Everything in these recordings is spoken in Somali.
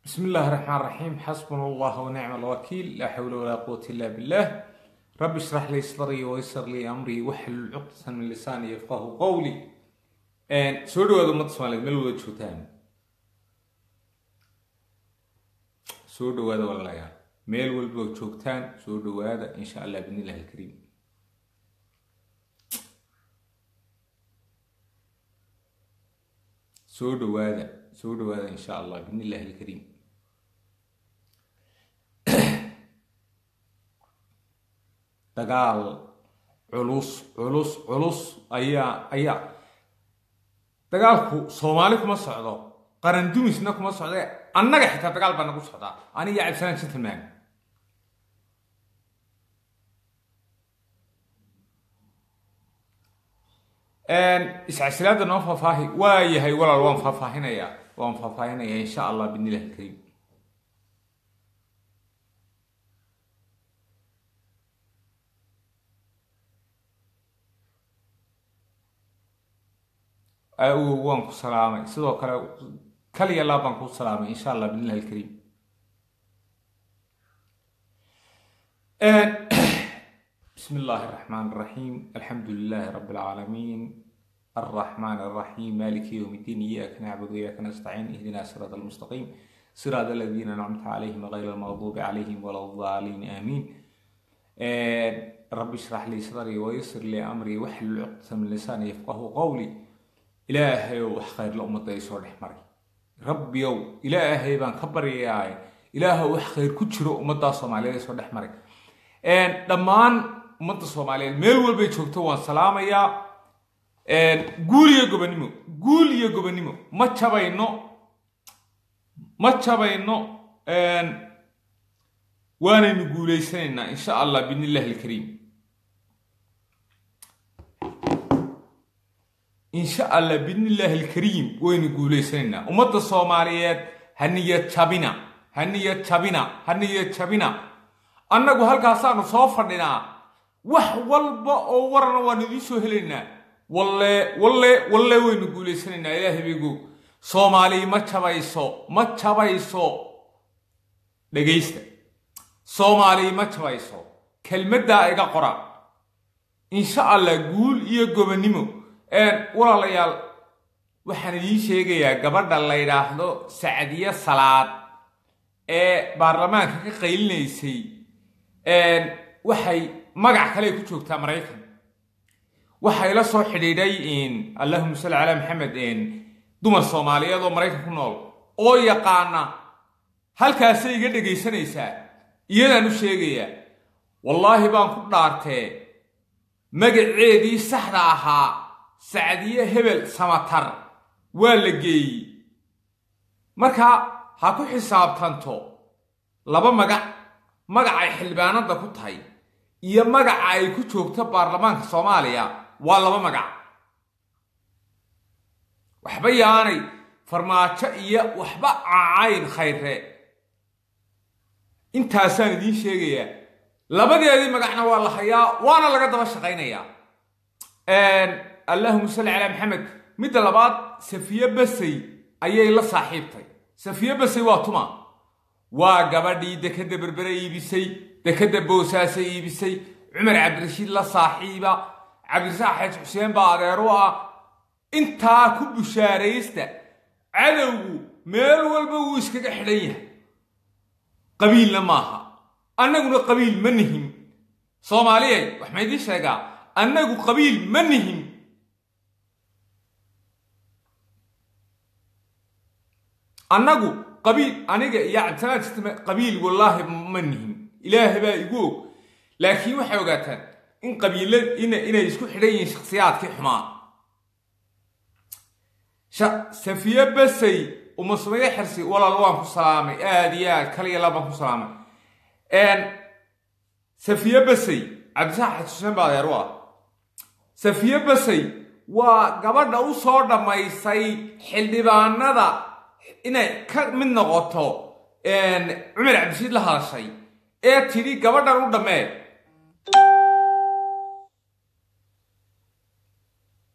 بسم الله الرحمن الرحيم حسبنا الله ونعم الوكيل لا حول ولا قوة إلا بالله رب اشرح لي صدري ويسر لي أمري واحلل عقدة من لساني يفقه قولي And soo dhawaada ummadda Soomaaliyeed meel wada joogtaan soo dhawaada walaalayaal meel walba oo joogtaan soo dhawaada insha allah bidnillahi alkariim soo dhawaada soo dhawaada insha allah bidnillahi alkariim dagaal culus culus culus ayaa ayaa dagaalku soomaali kuma socdo qaran dumisna kuma socde annaga xitaa dagaal baa nagu socdaa aniga cabdisalaan gentleman iscasilaada noo faahfaahi waa yahay walaal waan faahfaahinayaa waan faahfaahinayaa insha allah bidnillahi alkariim waan ku salaamay sidoo kale kaliya laa baan ku salaamay insha allah bidnillahi alkariim بسم الله الرحمن الرحيم الحمد لله رب العالمين الرحمن الرحيم مالك يوم الدين إياك نعبد وإياك نستعين اهدنا الصراط المستقيم صراط الذين أنعمت عليهم غير المغضوب عليهم ولا الضالين آمين رب اشرح لي صدري ويسر لي أمري واحلل عقدة من لساني يفقه قولي ilaahayow wax khayrla ummadda ay soo dhex maray rabbiyow ilaahay baan ka baryayaay ilaahow wax khayr ku jiro ummaddaa soomaaliyeed ay soo dhex maray dhammaan ummadda soomaaliyeed meel walbay joogto waan salaamayaa guul iyo gobonimo guul iyo gobonimo ma jabayno ma jabayno waanaynu guulaysanaynaa insha allah bidnillahi alkariim insha allah bidnillaahi alkariim waynu guulaysanaynaa ummadda soomaaliyeed ha niyad jabina ha niyad jabina ha niyad jabina annagu halkaasaanu soo fadhinaa wax walba oo warana waanu idiin soo helaynaa walle walle walle waynu guulaysanaynaa ilaahay baygu soomaali ma jabayso ma jabayso dhegaysta soomaali ma jabayso kelmaddaa iga qora insha allah guul iyo gobonnimo walaalayaal waxaan idiin sheegayaa gabadha la yidhaahdo sacdiye salaad ee baarlamaanka ka qaylinaysay waxay magac kale ku joogtaa maraykan waxay la soo xidhiidhay allahuma salli calaa maxamed dumar soomaaliyeed oo maraykan ku nool oo yaqaana halkaasay iga dhegaysanaysaa iyadaan u sheegayaa wallaahi baan ku dhaartee magaceedii saxda ahaa sacdiye hebel samatar waa la geeyey marka ha ku xisaabtanto laba magac magac ay xildhibaanada ku tahay iyo magaca ay ku joogto baarlamaanka soomaaliya waa laba magac waxba yaanay farmaajo iyo waxba cacayn khayre intaasaan idiin sheegayaa labadeedii magacna waa la hayaa waana laga daba shaqaynayaa allahuma salli calaa maxamed midda labaad safiye basay ayay la saaxiibtay safiye basay waa tuma waa gabadhii dekadda berbere iibisay dekadda boosaasa iibisay cumar cabdirashiid la saaxiiba cabdirasaaq xeej xuseen baa adeer u ah intaa ku bushaaraysta cadowgu meel walba wuu iskaga xidhan yahay qabiilna maaha annaguna qabiil ma nihin soomaaliyay wax ma idiin sheegaa annagu qabiil ma nihin annagu qabiil aniga iyo cabdisalaan sistame qabiil wallaahi ma nihin ilaahay baa igu og laakiin waxay ogaataan in qabiila inay isku xidhan yihiin shakhsiyaadkii xumaa safiye basay uma sumaye xirsi walaal waan ku salaamay aad iyo aad kaliya laa baan ku salaamay safiye basay cabdisaaq xasuseen baa adeer u ah safiye basay waa gabadha u soo dhammaysay xildhibaanada inay ka mid noqoto cumar cabdishiid la hadashay ee tidhi gabadhan u dhammee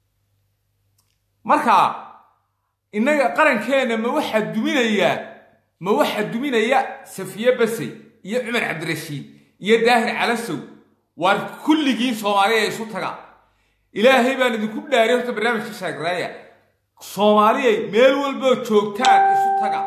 marka innaga qarankeenna ma waxaa duminayaa ma waxaa duminaya safiye basey iyo cumar cabdirashiid iyo daahir calasow waar kulligiin soomaaliya isu taga ilaahay baan idinku dhaariy horta barnaamijka sheegraaya soomaaliyay meel walboo joogtaan isu taga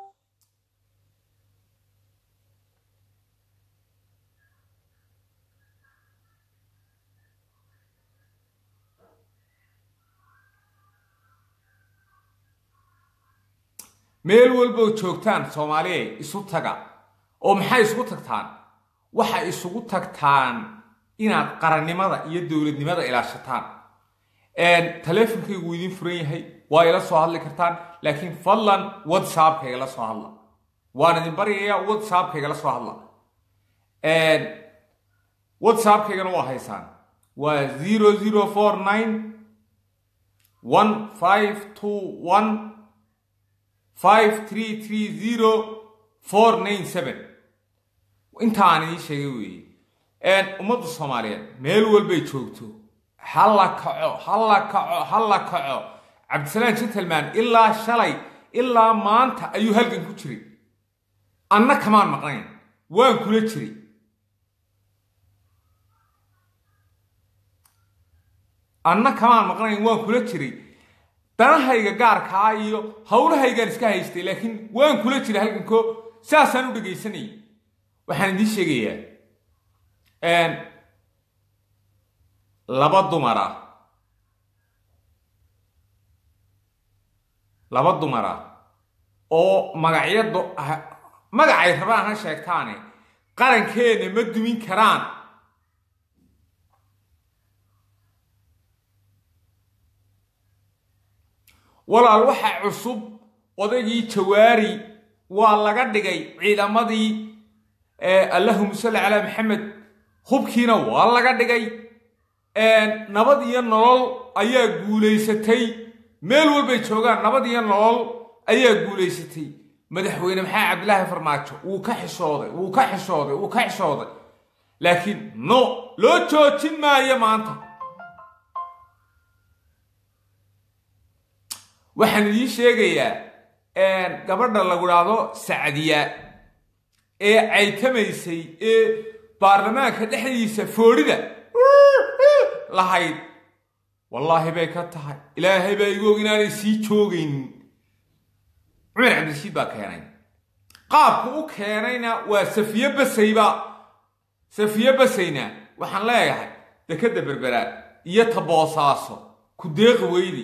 meel walboo joogtaan soomaaliyay isu taga oo maxay isugu tagtaan waxay isugu tagtaan inaad qarannimada iyo dowladnimada ilaashataan taleefonkaygu wuu idiin furan yahay waa ila soo hadli kartaan laakiin fadlan whatsappkayga la soo hadla waan idin baryayaa whatsappkayga la soo hadla whatsappkaygana waa haysaan waa zero zero four nine one five two one five three three zero four nine seven intaan idiin sheegay weeye ummadda soomaaliyeed meel walbay joogto halla kaco halla kaco halla kaco cabdisalaan gentleman ilaa shalay ilaa maanta ayuu halgan ku jiray anna kamaan maqnayn waan kula jiray anna kamaan maqnayn waan kula jiray danahayga gaarkaa iyo howlahaygaan iska haystay laakiin waan kula jiray halganko saasaan u dhegaysanayay waxaan idiin sheegayaa laba dumara laba dumara oo magacyado magacay rabaan ha sheegtaane qarankeenna ma dumin karaan walaal waxa cusub odaygii jawaari waa laga dhigay ciidamadii allahuma salli calaa maxamed hubkiina waa laga dhigay nabad iyo nolol ayaa guulaysatay meel walbay joogaan nabad iyo nolol ayaa guulaysatay madaxweyne maxaa cabdilaahi farmaajo wuu ka xishooday wuu ka xishooday wuu ka xishooday laakiin no loo joojin maayo maanta waxaan idiin sheegayaa gabadha lagu dhaahdo sacdiya ee caytamaysay ee baarlamaanka dhexdiisa foodhida lahayd wallaahi bay ka tahay ilaahay baa igu og inaanay sii joogaynin cumar cabdirashiid baa keenay qaabku u keenayna waa safiye basayba safiye basayna waxaan leeyahay dekadda berberaad iyo taboosaaso ku deeqi weydi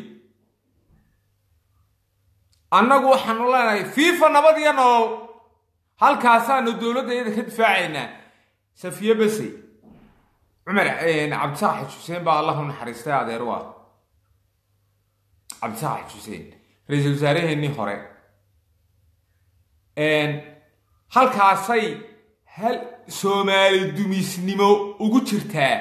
annagu waxaanu leenahay fiifa nabad iyo nolol halkaasaanu dowladda iyada ka difaacaynaa safiye basay cumar cabdisaaxid xuseen baa allahu naxariistay adeer waa cabdisaaxid xuseen ra-iisul wasaaraheennii hore halkaasay hal soomaali dumisnimo ugu jirtaa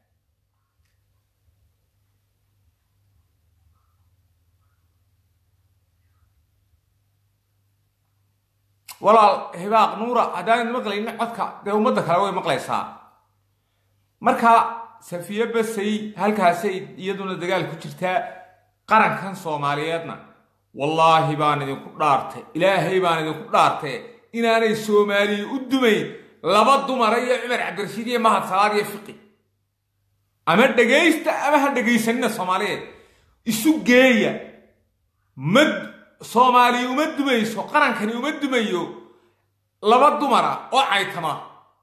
walaal hibaaq nuura haddaan maqlayno codka dee ummadda kale way maqlaysaa marka safiye basay halkaasay iyaduna dagaal ku jirtaa qarankan soomaaliyeedna wallaahi baan idinku dhaartay ilaahay baan idinku dhaartay inaanay soomaaliya u dumayn laba dumara iyo cumar cabdirashiid iyo mahad salaad iyo fiqi ama dhegaysta ama ha dhegaysanina soomaaliyeed isu geeya ma soomaaliya uma dumayso qarankani uma dumayo laba dumara oo caytama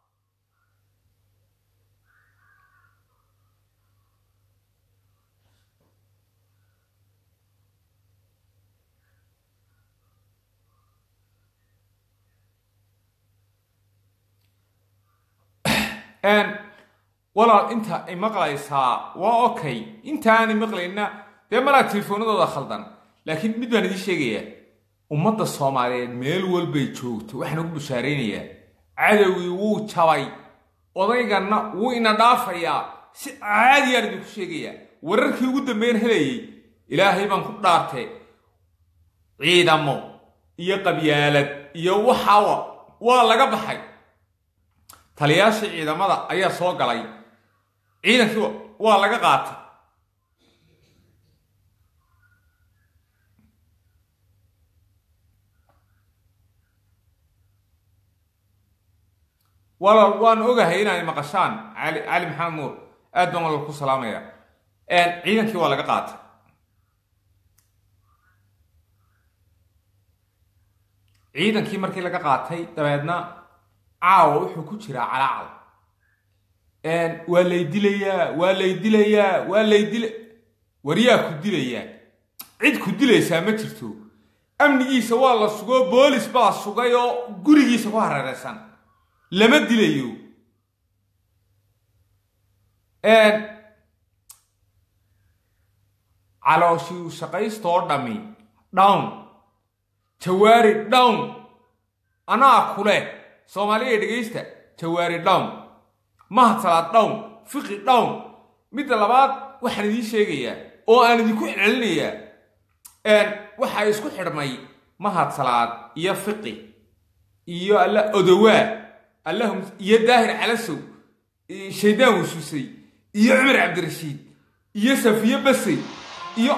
walaal inta ay maqlaysaa waa okay intaanay maqlayna dee malaa telefoonadooda khaldan laakiin mid baan idiin sheegayaa ummadda soomaaliyeed meel walbay joogto waxaan ugu bashaaraynayaa cadowgii wuu jabay odayganna wuu ina dhaafayaa si caadiyaan idinku sheegayaa wararkii ugu dambeyn helayay ilaahay baan ku dhaartay ciidamo iyo qabyaalad iyo waxaa waa laga baxay taliyaashii ciidamada ayaa soo galay ciidankii waa laga qaatay walaal waan ogahay inay maqashaan cali cali maxamed nuur aad baan walaal ku salaamaya ciidankii waa laga qaatay ciidankii markii laga qaatay dabeedna caawa wuxuu ku jiraa calaacal waa lay dilayaa waa lay dilayaa waa lay dila waryaa ku dilayaa cid ku dilaysaa ma jirto amnigiisa waa la sugoo boolis baa sugay oo gurigiisa ku hareereysan lama dilayo calooshii shaqaystoo dhami down jawaari down anaa kule soomaaliya dhegaysta jawaari down mahadsalaad down fiqi down midda labaad waxaan idiin sheegayaa oo aan idinku celcelinayaa waxaa isku xidhmay mahadsalaad iyo fiqi iyo alla odowaa allahum iyo daahir calasow shaydaan wasuusay iyo cumar cabdirashiid iyo safiye basey iyo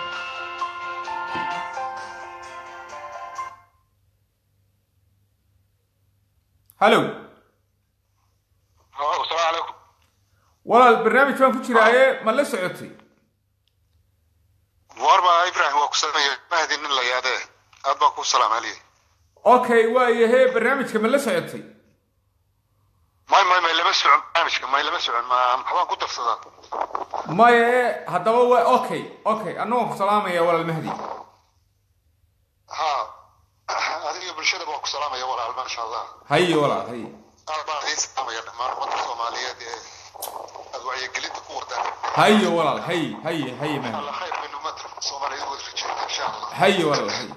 hallow asalaamu calaykum walaal barnaamij baan ku jiraaye ma la socotay warba ibrahim waa ku sameeya mahdi nin la yaadee aad baan ku salaamaliye okay waayahe barnaamijka ma la socotay may may may lama socon barnaamijka may lama socon ma maxbaan ku darsadaa maya haddaba wa okay okay annagoon ku salaamaya walaal mahdi ha adiga bulshada baan ku salaamaya walaal maasha allah haye walaal haye aad baan idiin salaamaya dhammaan ummadda soomaaliyeed ee aad wacyigelinta ku wardaan haye walaal haye haye haye mahdi alla khayr min ummadda soomaaliyeed wada rajeyna insha allah haye walaal haye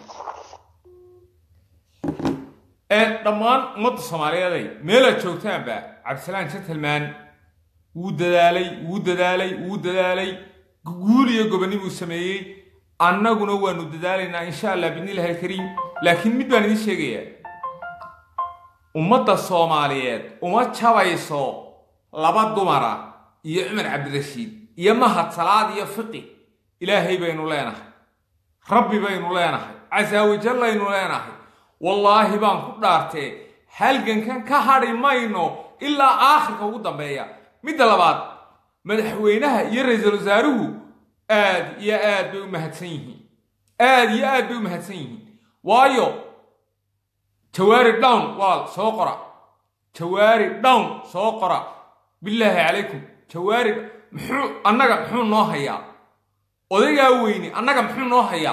dhammaan ummadda soomaaliyeeday meelaad joogtaanba cabdisalaan gentleman wuu dadaalay wuu dadaalay wuu dadaalay guul iyo gobonibuu sameeyey annaguna waanu dadaalaynaa insha allah bidnillahi alkariim laakiin mid baan idiin sheegayaa ummadda soomaaliyeed uma jabayso laba dumara iyo cumar cabdirashiid iyo mahad salaad iyo fiqi ilaahay baynu leenahay rabbi baynu leenahay casaawajallaynu leenahay wallaahi baan ku dhaartee halgankan ka hadhi mayno ilaa aakhirka ugu dambeeya midda labaad madaxweynaha iyo ra-iisul wasaaruhu aad iyo aad bay u mahadsan yihiin aad iyo aad bay u mahadsan yihiin waayo jawaari down walaal soo qora jawaari down soo qora bilaahi calaykum jawaari muxuu annaga muxuu noo hayaa odaygaa weyne annaga muxuu noo hayaa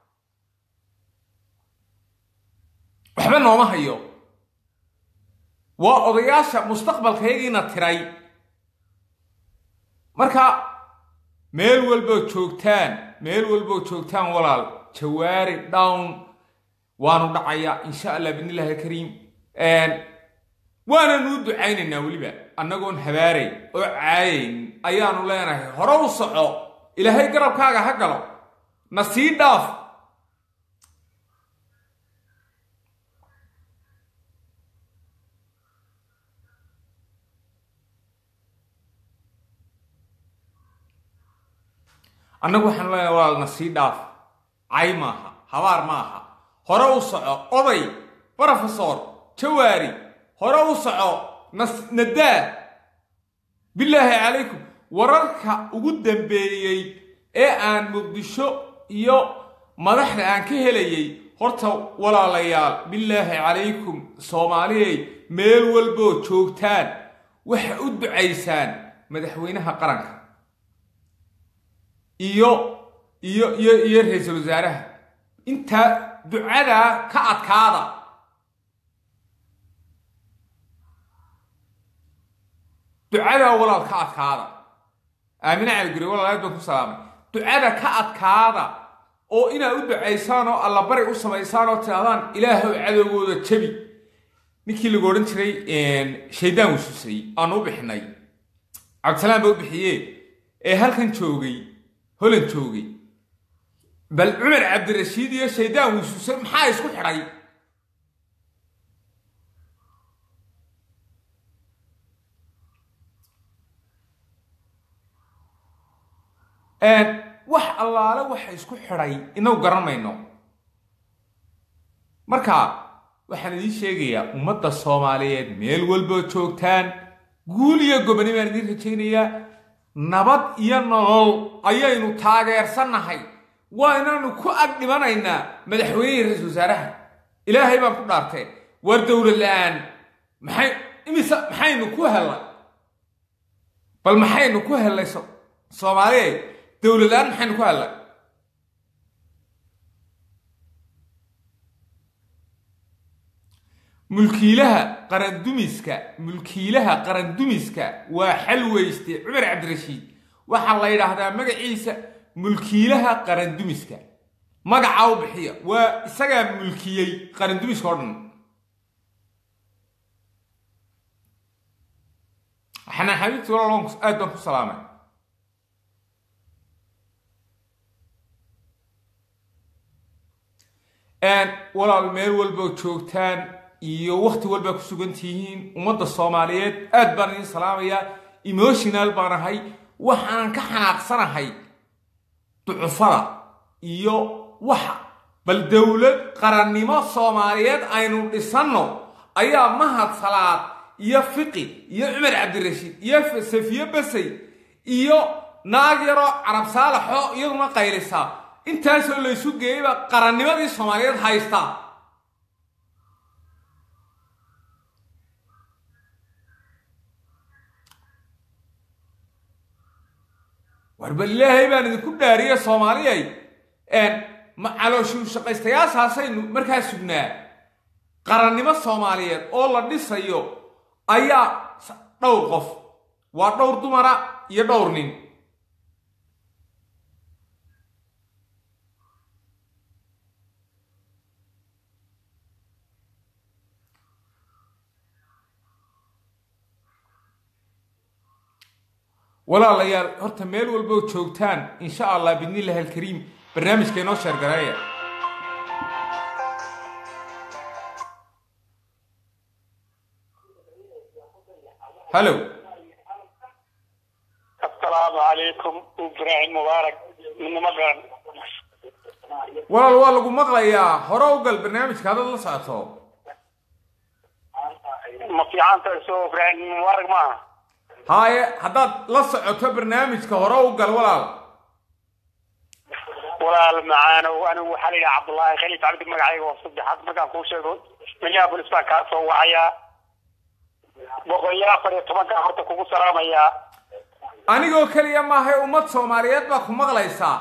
waxba nooma hayo waa odayaasha mustaqbalkayagiina tiray marka meel walbood joogtaan meel walbood joogtaan walaal jawaari down waanu dhacayaa insha allah bidnillahi alkariim waananu ducaynaynaa weliba annagoon habaaray oo caayayn ayaanu leenahay hore u soco ilaahay garabkaaga ha galo na sii dhaaf annagu waxaanu leenahay walaal na sii dhaaf cay maaha habaar maaha hore u soco oday brofesor jawaari hore u soco nadaa bilaahi calaykum wararka ugu dambeeyey ee aan muqdisho iyo madaxda aan ka helayay horta walaalayaal bilaahi calaykum soomaaliyay meel walboo joogtaan waxa u ducaysaan madaxweynaha qaranka iyo iyo iyo iyo ra-iisul wasaaraha intaa ducadaa ka adkaada ducadaa walaal ka adkaada aamine caliguri walaalaad baan ku salaamay ducada ka adkaada oo inaad u ducaysaan oo allabari u samaysaan oo tidhahdaan ilaahow cadowgooda jabi ninkii lagu odhan jiray shaydaan wasuusay aanu u bixinay cabdisalaam baa u bixiye ee halkan joogay holan joogay bal cumar cabdirashiid iyo shaydaan wasuusay maxaa isku xidhay wax allaale waxa isku xidhay inagu garan mayno marka waxaan idiin sheegayaa ummadda soomaaliyeed meel walboo joogtaan guul iyo goboni baan idiin rajaynayaa nabad iyo nolol ayaynu taageersannahay waa inaanu ku ag dhimanaynaa madaxweynihii ra-iisul wasaaraha ilaahay baan ku dhaartee war dowlad la-aan maxay imise maxaynu ku hellay bal maxaynu ku hellay soomaaliya dowlad la-aan maxaynu ku hellay mulkiilaha qarandumiska mulkiilaha qarandumiska waa xalweyste cumar cabdirashiid waxaa la yidhaahdaa magaciisa mulkiilaha qarandumiska magacaa u bixiya waa isagaa mulkiyey qarandumiska oo dhan xanaan xabiibti walaal aad baan ku salaamay walaal meel walboo joogtaan iyo wakti walbaa ku sugan tihiin ummadda soomaaliyeed aad baan idiin salaamayaa emotional baan ahay waxaan ka xanaaqsanahay ducufada iyo waxa bal dowlad qarannimo soomaaliyeed aynu dhisanno ayaa mahad salaad iyo fiqi iyo cumar cabdirashiid iyo safiye basay iyo naag yaroo carab saalaxoo iyaduna qaylisaa intaasoo laysu geeyeyba qarannimadii soomaaliyeed haysta war bal ilaahay baan idinku dhaariye soomaaliyay calooshuu shaqaystayaashaasaynu markaa sugnaa qarannimo soomaaliyeed oo la dhisayo ayaa dhowr qof waa dhowr dumara iyo dhowr nin walaalayaal horta meel walboo joogtaan insha allah bidnillahi alkariim barnaamijka inoo sheergareeya hallo asalaamu calaykum ibraahim mubaarak midnimo garan walaal waa lagu maqlayaa hore u gal barnaamijka haddaad la socoto ma fiicanta soo ibraahim mubaarak maaha haaye haddaad la socoto barnaamijka hore u gal walaal walaal macaanow anigu waxaa la yidhaha cabdullaahi khaliif cabdi magacayga oo saddexaad markaan kuu sheego minneapolis baan kaa soo wacayaa boqol iyo afar iyo tobankaa horta kugu salaamayaa anigoo keliya maahay ummad soomaaliyeed baa ku maqlaysaa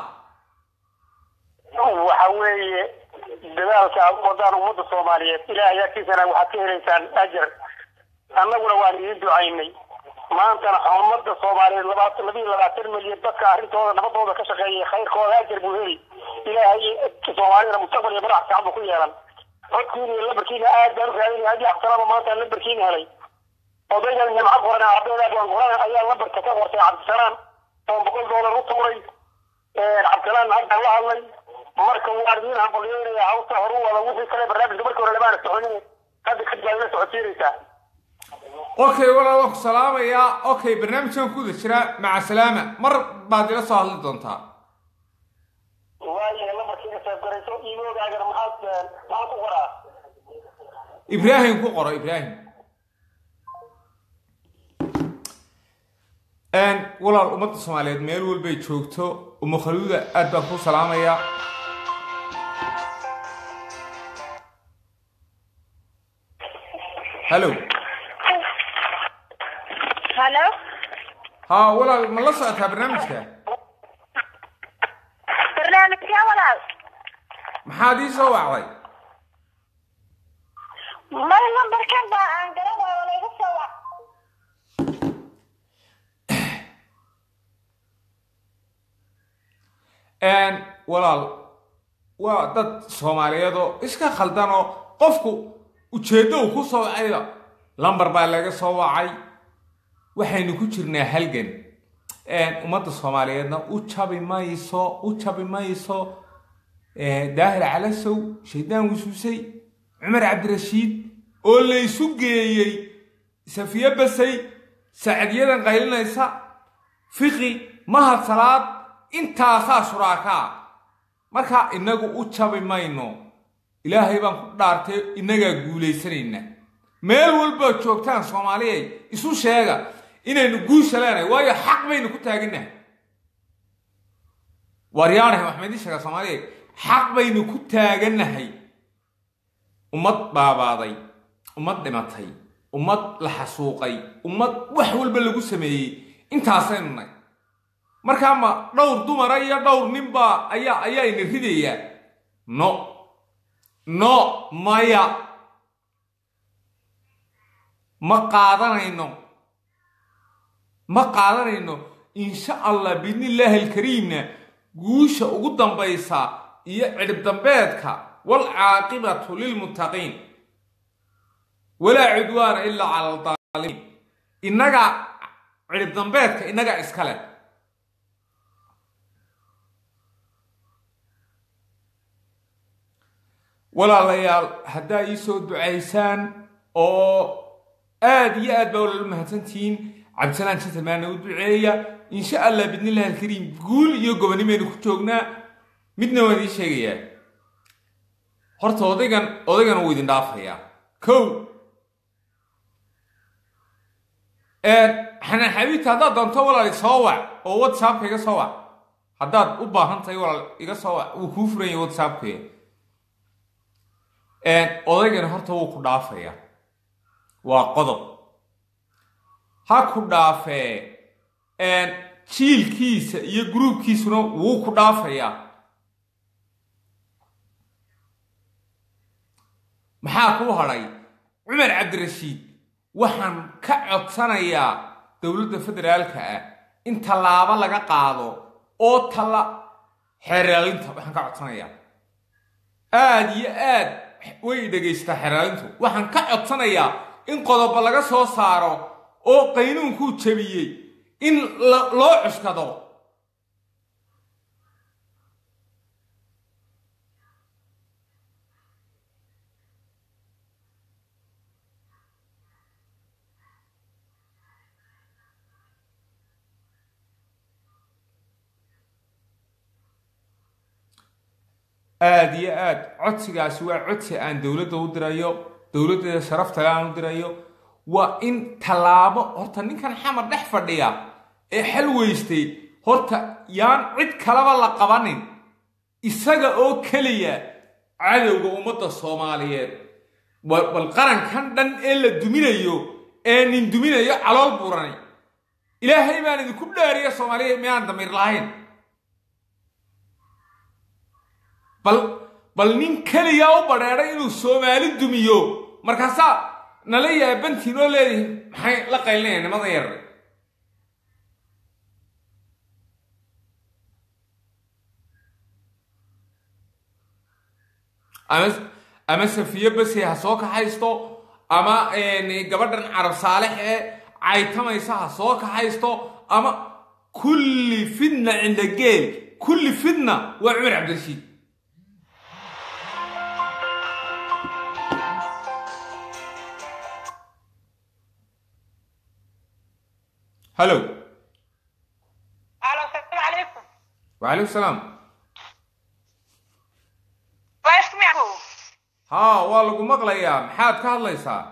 waxa weeye dadaalka aad u wadaan ummadda soomaaliyeed ilaahay agtiisana waxaad ka helaysaan ajar annaguna waan idiin ducaynay maantana ummadda soomaaliyeed labaatan labiyo labaatan milyan dadka arrintooda nabadooda ka shaqeeyay khayrkooda ajar buu heli ilaahay soomaalidana mustaqbal iyo madax fiican buu ku yeelan codkiina iyo lambarkiina aad baan u raadinay haddii axsanaaba maanta lambarkiina helay odaygan jamca qoran ardayda baan qoran ayaa lambarka ka qortay cabdisalaan oo boqol doolar u tuuray cabdisalaan hadda la hadlay marka waan idiin hambalyeynaya hawsta horu wada wixii kale barnaamijka markii hore lamaana soconin hadda kadib baad ila socodsiinaysaa okay walaal waan ku salaamayaa okay barnaamijkan ku guda jiraa maca salaama mar baad ila soo hadli doontaa waayahay lambarkiina saabgarayso iimoogaagana maxaad maxaad ku qoraa ibraahim ku qoro ibraahim walaal ummadda soomaaliyeed meel walbay joogto umukhaluuda aad baan ku salaamayaa hallo halo haa walaal ma la socotaa barnaamijka barnaamijkee walaal maxaad ii soo wacday may lambarkan baa aan garanayo layga soo wac walaal waa dad soomaaliyeed oo iska khaldan oo qofku ujeeddo uu ku soo wacayba lambar baa laga soo wacay waxaynu ku jirnaa halgan ummadda soomaaliyeedna u jabi mayso u jabi mayso daahir calasow shaydaan wasuusay cumar cabdirashiid oo laysu geeyey safiye basay sacadiyadan qaylinaysa fiqi mahad salaad intaasaa shuraakaa marka inagu u jabi mayno ilaahay baan ku dhaartay innagaa guulaysanayna meel walbaad joogtaan soomaaliyay isu sheega inaynu guusha leenahay waayo xaq baynu ku taaganahay waaryaanahay waxaan idiin sheegaa soomaaliya xaq baynu ku taaganahay ummad baabaaday ummad dhimatay ummad la xasuuqay ummad wax walba lagu sameeyey intaasaynu nay markaa ma dhowr dumara iyo dhowr ninbaa ayaa ayaa ina ridayaa no no maya ma qaadanayno ma qaadanayno insha allah biidnillaahi alkariimna guusha ugu dambaysa iyo cidhib dambeedka waalcaaqibatu lilmuttaqiin walaa cudwaana ilaa cala aldaalimiin innaga cidhib dambeedka innaga iskale walaalayaal haddaa ii soo ducaysaan oo aad iyo aad baa walala mahadsantihiin cabdisalaan gentlemanna u duceeya insha allah bidnillahi alkariim guul iyo gobonimaynu ku joognaa midna waan ii sheegayaa horta odaygan odaygan wuu idin dhaafayaa kow xanaan xabiibta haddaad doonto walaal isoo wac oo whatsappka iga soo wac haddaad u baahan tahay walaal iga soo wac wuu kuu furan yahay whatsappka odaygani horta wuu ku dhaafayaa waa qodob ha ku dhaafee jiilkiisa iyo gruubkiisuna wuu ku dhaafayaa maxaa kuu hadhay cumar cabdirashiid waxaan ka codsanayaa dowladda federaalka ah in tallaabo laga qaado oo talla xeeraalinta waxaan ka codsanayaa aad iyo aad way dhagaystaa xeraalintu waxaan ka codsanayaa in qodobo laga soo saaro oo qaynuunkuu jabiyey in loo cuskado aada iyo aad codsigaasi waa codsi aan dowladda u dirayo dowladdeeda sharaftale aan u dirayo waa in tallaabo horta ninkan xamar dhex fadhiya ee xal weystay horta yaan cid kalaba la qabanin isaga oo keliya cadowga ummadda soomaaliyeed bal qarankan dhan ee la duminayo ee nin duminayo calool buurani ilaahay baan idinku dhaariya soomaaliya miyaan damiir lahayn bal bal nin keliyaa u badheedhay inuu soomaali dumiyo markaasaa nala yaabantiin oo leedihin maxay la qaylinaya nimada yar ama ama safiye base ha soo kaxaysto ama gabadhan carab saalex ee caytamaysa ha soo kaxaysto ama kulli fidna cinda geel kulli fidna waa cumar cabdirashiid هلو الو السلام عليكم وعليكم السلام لايفكم يعقوب ها waa lagu maqlayaa maxaad ka hadlaysaa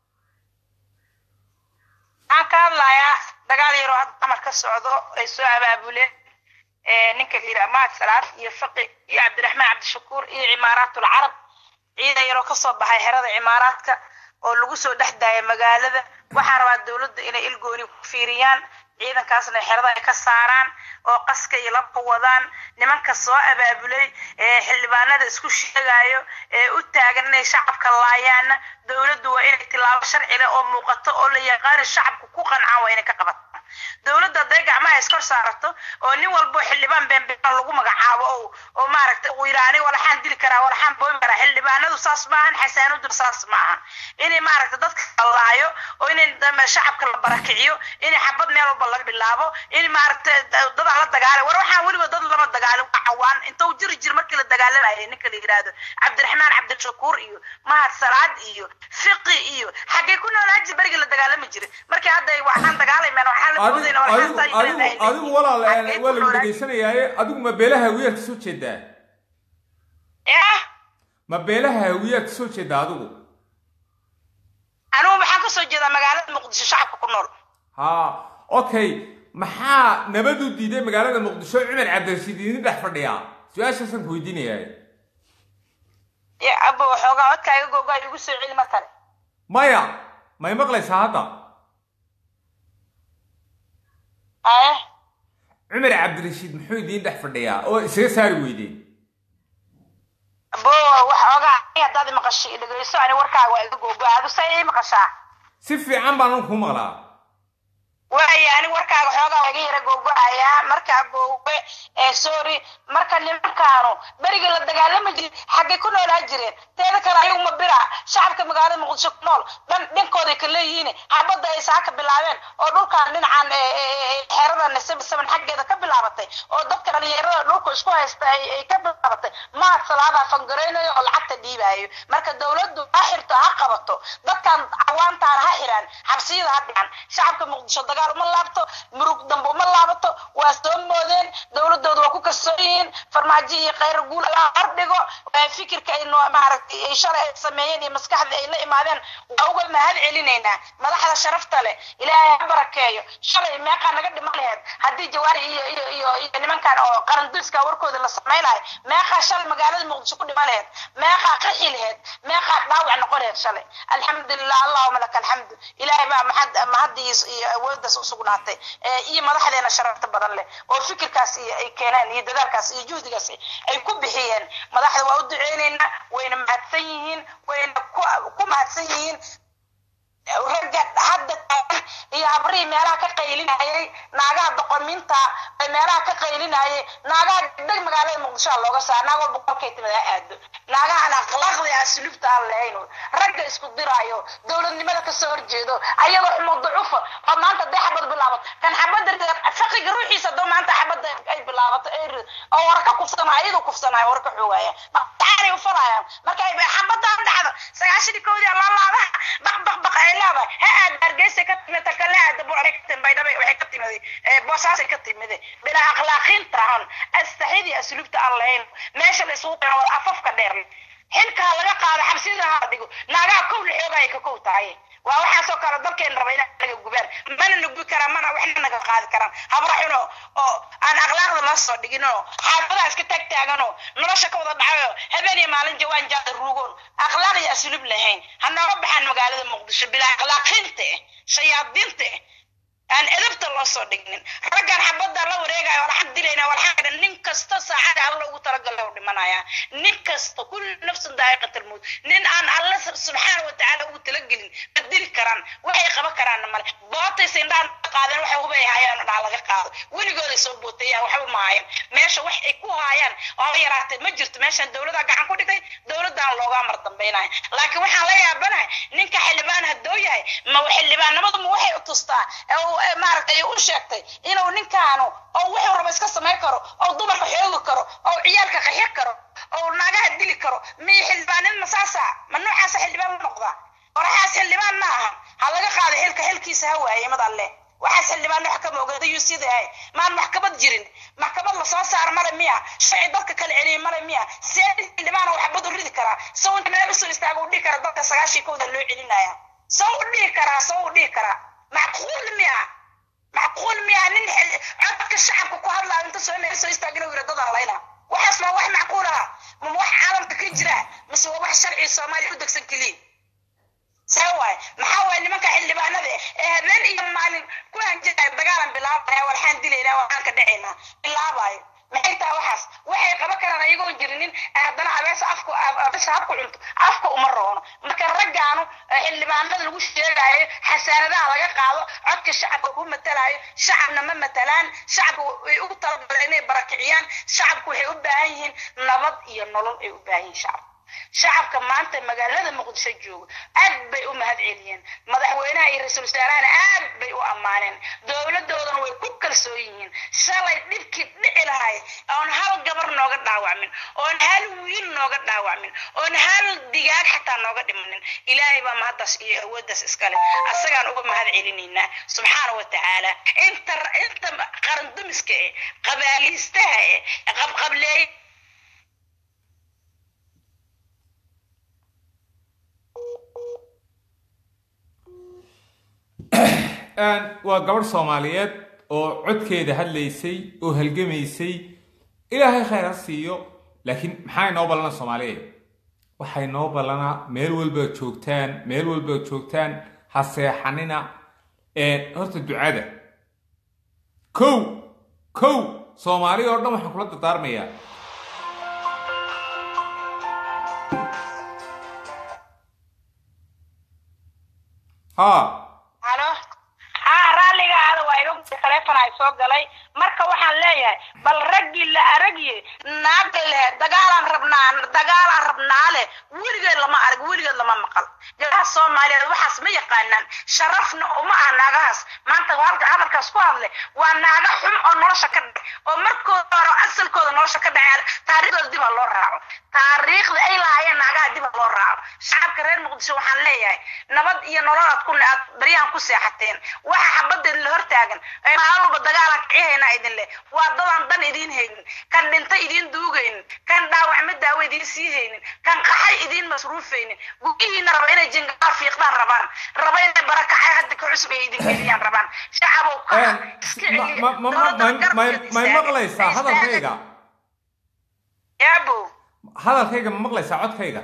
waxaan ka hadlayaa dagaal yaroo hadda amar ka socdo ay soo abaabuleen ninka la yidhaha mahad salaad iyo faqi iyo cabdiraxmaan cabdishakuur iyo cimaaraatul carab ciidan yaroo kasoo baxay xerada cimaaraadka oo lagu soo dhex daaya magaalada waxaa rabaa dowladda inay ilgooni ku fiiriyaan ciidankaasna xerada ay ka saaraan oo qaska iyo labka wadaan nimanka soo abaabulay ee xildhibaanada isku sheegayo ee u taagan inay shacabka laayaanna dowladdu waa inay tilaabo sharci leh oo muuqato oo la yaqaani shacabku ku qancaan waa inay ka qabato dowladda hadday gacmaha iskor saarato oo nin walbo xildhibaan beenbeen lagu magacaabo oo oo maaragtay uu yidhaha aniga walaxaan dili karaa walaxaan boomi karaa xildhibaanadu saas maahan xasaanadu saas maaha inay maaragtay dadka laayo oo inay shacabka la barakiciyo inay xabad meel walba laga bilaabo in maaragtay dadaa la dagaalay war waxaan weliba dad lama dagaalin waa cawaan inta uu jiri jir markii la dagaalamayay ninka la yidhaahdo cabdiraxmaan cabdishakuur iyo mahad salaad iyo fiqi iyo xaggay ku noolaa jir berigii la dagaalami jiray markii hadda waxaan dagaalamayna waxaan la moodayna adigu adigu walaal waa lagu dhegaysanayaaye adigu ma beelaha weerka soo jeedaa yah ma beelaha hawiyaad ka soo jeeda adigu anigu maxaan kasoo jeedaa magaalada muqdisho shacabka ku nool ha okay maxaa nabad u diiday magaalada muqdisho cumar cabdirashiid idin dhex fadhiyaa su-aashaasaan ku weydiinayaa ya abo waxoogaa codkaaga googaa igu soo celi mar kale maya may maqlaysaa hadda aye cumar cabdirashiid muxuu idiin dhex fadhiyaa oo isaga saari weydeen abo waxoogaa ani haddaad i maqashay dhegeyso ani warkaaga waa iga googaa adu say ii maqashaa si fiican baan ku maqlaa waaya ani warkaaga xoogaa waa iga yara googo-ayaa markaa googe ee sorry marka nimankaanu berigii la dagaalami jirin xaggay ku noolaa jireen teeda kale ayagu ma bira shacabka magaalada muqdisho ku nool dhan dhinkooday ka leeyihiin xabadda ay saaka bilaabeen oo dhulkan dhinacan xerada seven seven xaggeeda ka bilaabatay oo dadka dhalinyarada dhulku isku haysta ay ay ka bilaabatay maad salaadaa fangaraynayo oo lacagta dhiibaayo marka dowladdu ha xirto ha qabato dadkan cawaantaan ha xiraan xabsiyada ha dhican shacabka muqdisho dagaal uma laabto murug dambe uma laabato waa soo moodeen dowladooda waa ku kalsoon yihiin farmaajo iyo khayr guul alla hordhigo fikirka ay noo maaragtay ay shalay ay sameeyeen iyo maskaxda ay la imaadeen waa uga mahad celinaynaa madaxda sharafta leh ilaahay ha barakeeyo shalay meeqaa naga dhiman laheed haddii jawaari iyo iyo iyo iyo nimankan oo qaranduiska warkooda la samaynayo meeqaa shalay magaalada muqdisho ku dhiman laheed meeqaa qaxi laheed meeqaa dhaawac noqon laheed shalay alxamdulilah allahuma laka alxamdu ilaahay baa mahad mahadiis iyo awooddaas u sugnaatay iyo madaxdeena sharafta badan leh oo fikirkaas iyo ay keeneen iyo dadaalkaas iyo juhdigaas ay ku bixiyeen madaxda waa u duceyneynaa wayna mahadsan yihiin wayna ku mahadsan yihiin ragga hadda taagan iyo habrihii meelaha ka qaylinayay naagaha doqominta ee meelaha ka qaylinayay naagaha degdeg magaalada muqdisho looga saara naag walba kolkay timid ha aado naagahan akhlaaqda asluubta aan lahayn ragga isku diraayo dowladnimada kasoo horjeedo ayagoo xumo ducufa oo maanta dee xabad bilaabato kan xabada faqiga ruuxiisa doo maanta xabada ay bilaabato oo warka kufsana ayadu kufsanaya warka xoogaya maqtaanay ufalayaan marka xabadaan dhacdo sagaashani kowdii laalaadaha baq baq baq ay leedahay ha aad hargeysa ka timid takale aada buuray ka timid baydhaba waxay ka timid boosaasay ka timid bilaa akhlaaqiinta aan astaxidii asluubta aan lahayn meesha la isugu keeno afafka dheer xilkaa laga qaado xabsida ha dhigo naagaha kow la xoogaya ka kow tahay waa waxaasoo kale dalkeen raba inaa naga gubaan mana nugi karaan mana waxna naga qaadi karaan habra xuno oo aan akhlaaqda loo soo dhigin oo xaafadaha iska taag taagan oo nolosha ka wada dhacayo habeen iyo maalin jawaan jaada ruugoon akhlaaq iyo asluub lahayn ha nooga baxaan magaalada muqdisho bilaa akhlaaqiinta eh shayaadiinta eh aan edabta loo soo dhignin raggan xabadda la wareegayo walxaq dilayna walxaq nin kasta saacada alla ugu talagalay u dhimanaya nin kasta kulli nafsin daa'iqatal mawt nin aan alla subxaana wa tacaala ugu talagelin ma dili karaan waxay qaban karaanna male bootaysa indhaan qaadeen waxay hubay haayaan dhaa laga qaado weligooday soo bootayaan waxba ma hayan meesha wax ay ku haayaan oo yaraatee ma jirto meeshan dowladdaa gacan ku dhigay dowladdan looga amar dambaynaya laakiin waxaan la yaabanahay ninka xildhibaan haddoo yahay ma xildhibaannimadu ma waxay u tustaa maaragtay u sheegtay inuu ninkaanu oo wuxuu rabo iska samayn karo oo dumarka xoogi karo oo ciyaalka qaxir karo oo naagaha dili karo miyo xildhibaanin ma saasa ma noocaasa xildhibaan la noqdaa oraxaas xildhibaan ma aha ha laga qaado xilka xilkiisa ha waaye mad alle waxaas xildhibaan wax kama ogeeda yuu sidahay maan maxkamad jirin maxkamad lasoo saaro male miya sharci dadka kala celiya male miya see xildhibaana waxbad u ridi karaa saw inta meel usoo istaaga u dhihi kara dadka sagaashii kowda loo celinaya saw u dhihi karaa saw u dhihi karaa macquul miya macquul miya nin codka shacabka ku hadlaayo inta soo meel soo istaagina yira dadan layna waxaas ma wax macquul ah ma wax caalamka ka jira mise waa wax sharci soomaaliya u degsan keliin see waay maxaa waay nimanka xildhibaanada ee habeen iyo maalin ku hanjaya dagaalan bilaabaya walxaan dilaynaa waxaan ka dhacaynaa bilaabayo maxay tahay waxaas waxay qaban karaan ayagoon jirinin haddana abees afku abesha habku cunto afka uma roono marka raggaanu xildhibaanada lagu sheegayo xasaanadaha laga qaado codka shacabka ku matalayo shacabna ma matalaan shacabka way ugu talagaleen inay barakiciyaan shacabku waxay u baahan yihiin nabad iyo nolol ay u baahan yihiin shacabka shacabka maanta magaalada muqdisho jooga aad bay u mahad celiyeen madaxweynaha iyo ra-iisul wasaarahana aad bay u ammaaneen dowladoodana way ku kalsoon yihiin shalay dhibkii dhici lahay oon hal gabar nooga dhaawacmin oon hal wiil nooga dhaawacmin oon hal digaag xataa nooga dhimanin ilaahay baa mahaddaas iyo awooddaas iskale asagaan uga mahad celinaynaa subxaana wa tacaala inta inta qarandumiska eh qabaaliistaha eh qabqableey waa gabadh soomaaliyeed oo codkeeda hadlaysay oo halgamaysay ilaahay khayr ha siiyo laakiin maxaa inoo ballana soomaaliyeed waxay noo ballanaa meel walbaad joogtaan meel walbaad joogtaan ha seexanina horta ducada kow kow soomaali oo dhan waxaan kula dardaarmayaa ha halo haa raalliga ahada waa iga taleefon ay soo galay marka waxaan leeyahay bal raggii la aragye naaga leh dagaalaan rabnaa dagaalaan rabnaa leh weligeed lama arag weligeed lama maqal gabdhaha soomaaliyeed waxaas ma yaqaanaan sharafna uma aha naagahaas maanta halka hadalkaas ku hadle waa naaga xum oo nolosha ka dhac oo markooda hore asalkooda nolosha ka dhacay taariikhdooda dib ha loo raaco taariikhda ay lahaayeen naagaha dib ha loo raaco shacabka reer muqdisho waxaan leeyahay nabad iyo nololaad ku aad baryahan ku seexateen waxa xabadeed la hortaagan maalin walba dagaalan kicihaynaa idin leh waa dadaan dan idiin haynin kan dhinta idiin duugaynin kan dhaawacma daawo idiin sii haynin kan qaxay idiin masruufaynin gugihiina raba inay jingaar fiiqdaan rabaan raba inay barakacay hadda ka cusub ay idin geliyaan rabaan shacabow may maqlaysaa hadalkayga yaabo hadalkayga ma maqlaysaa codkayga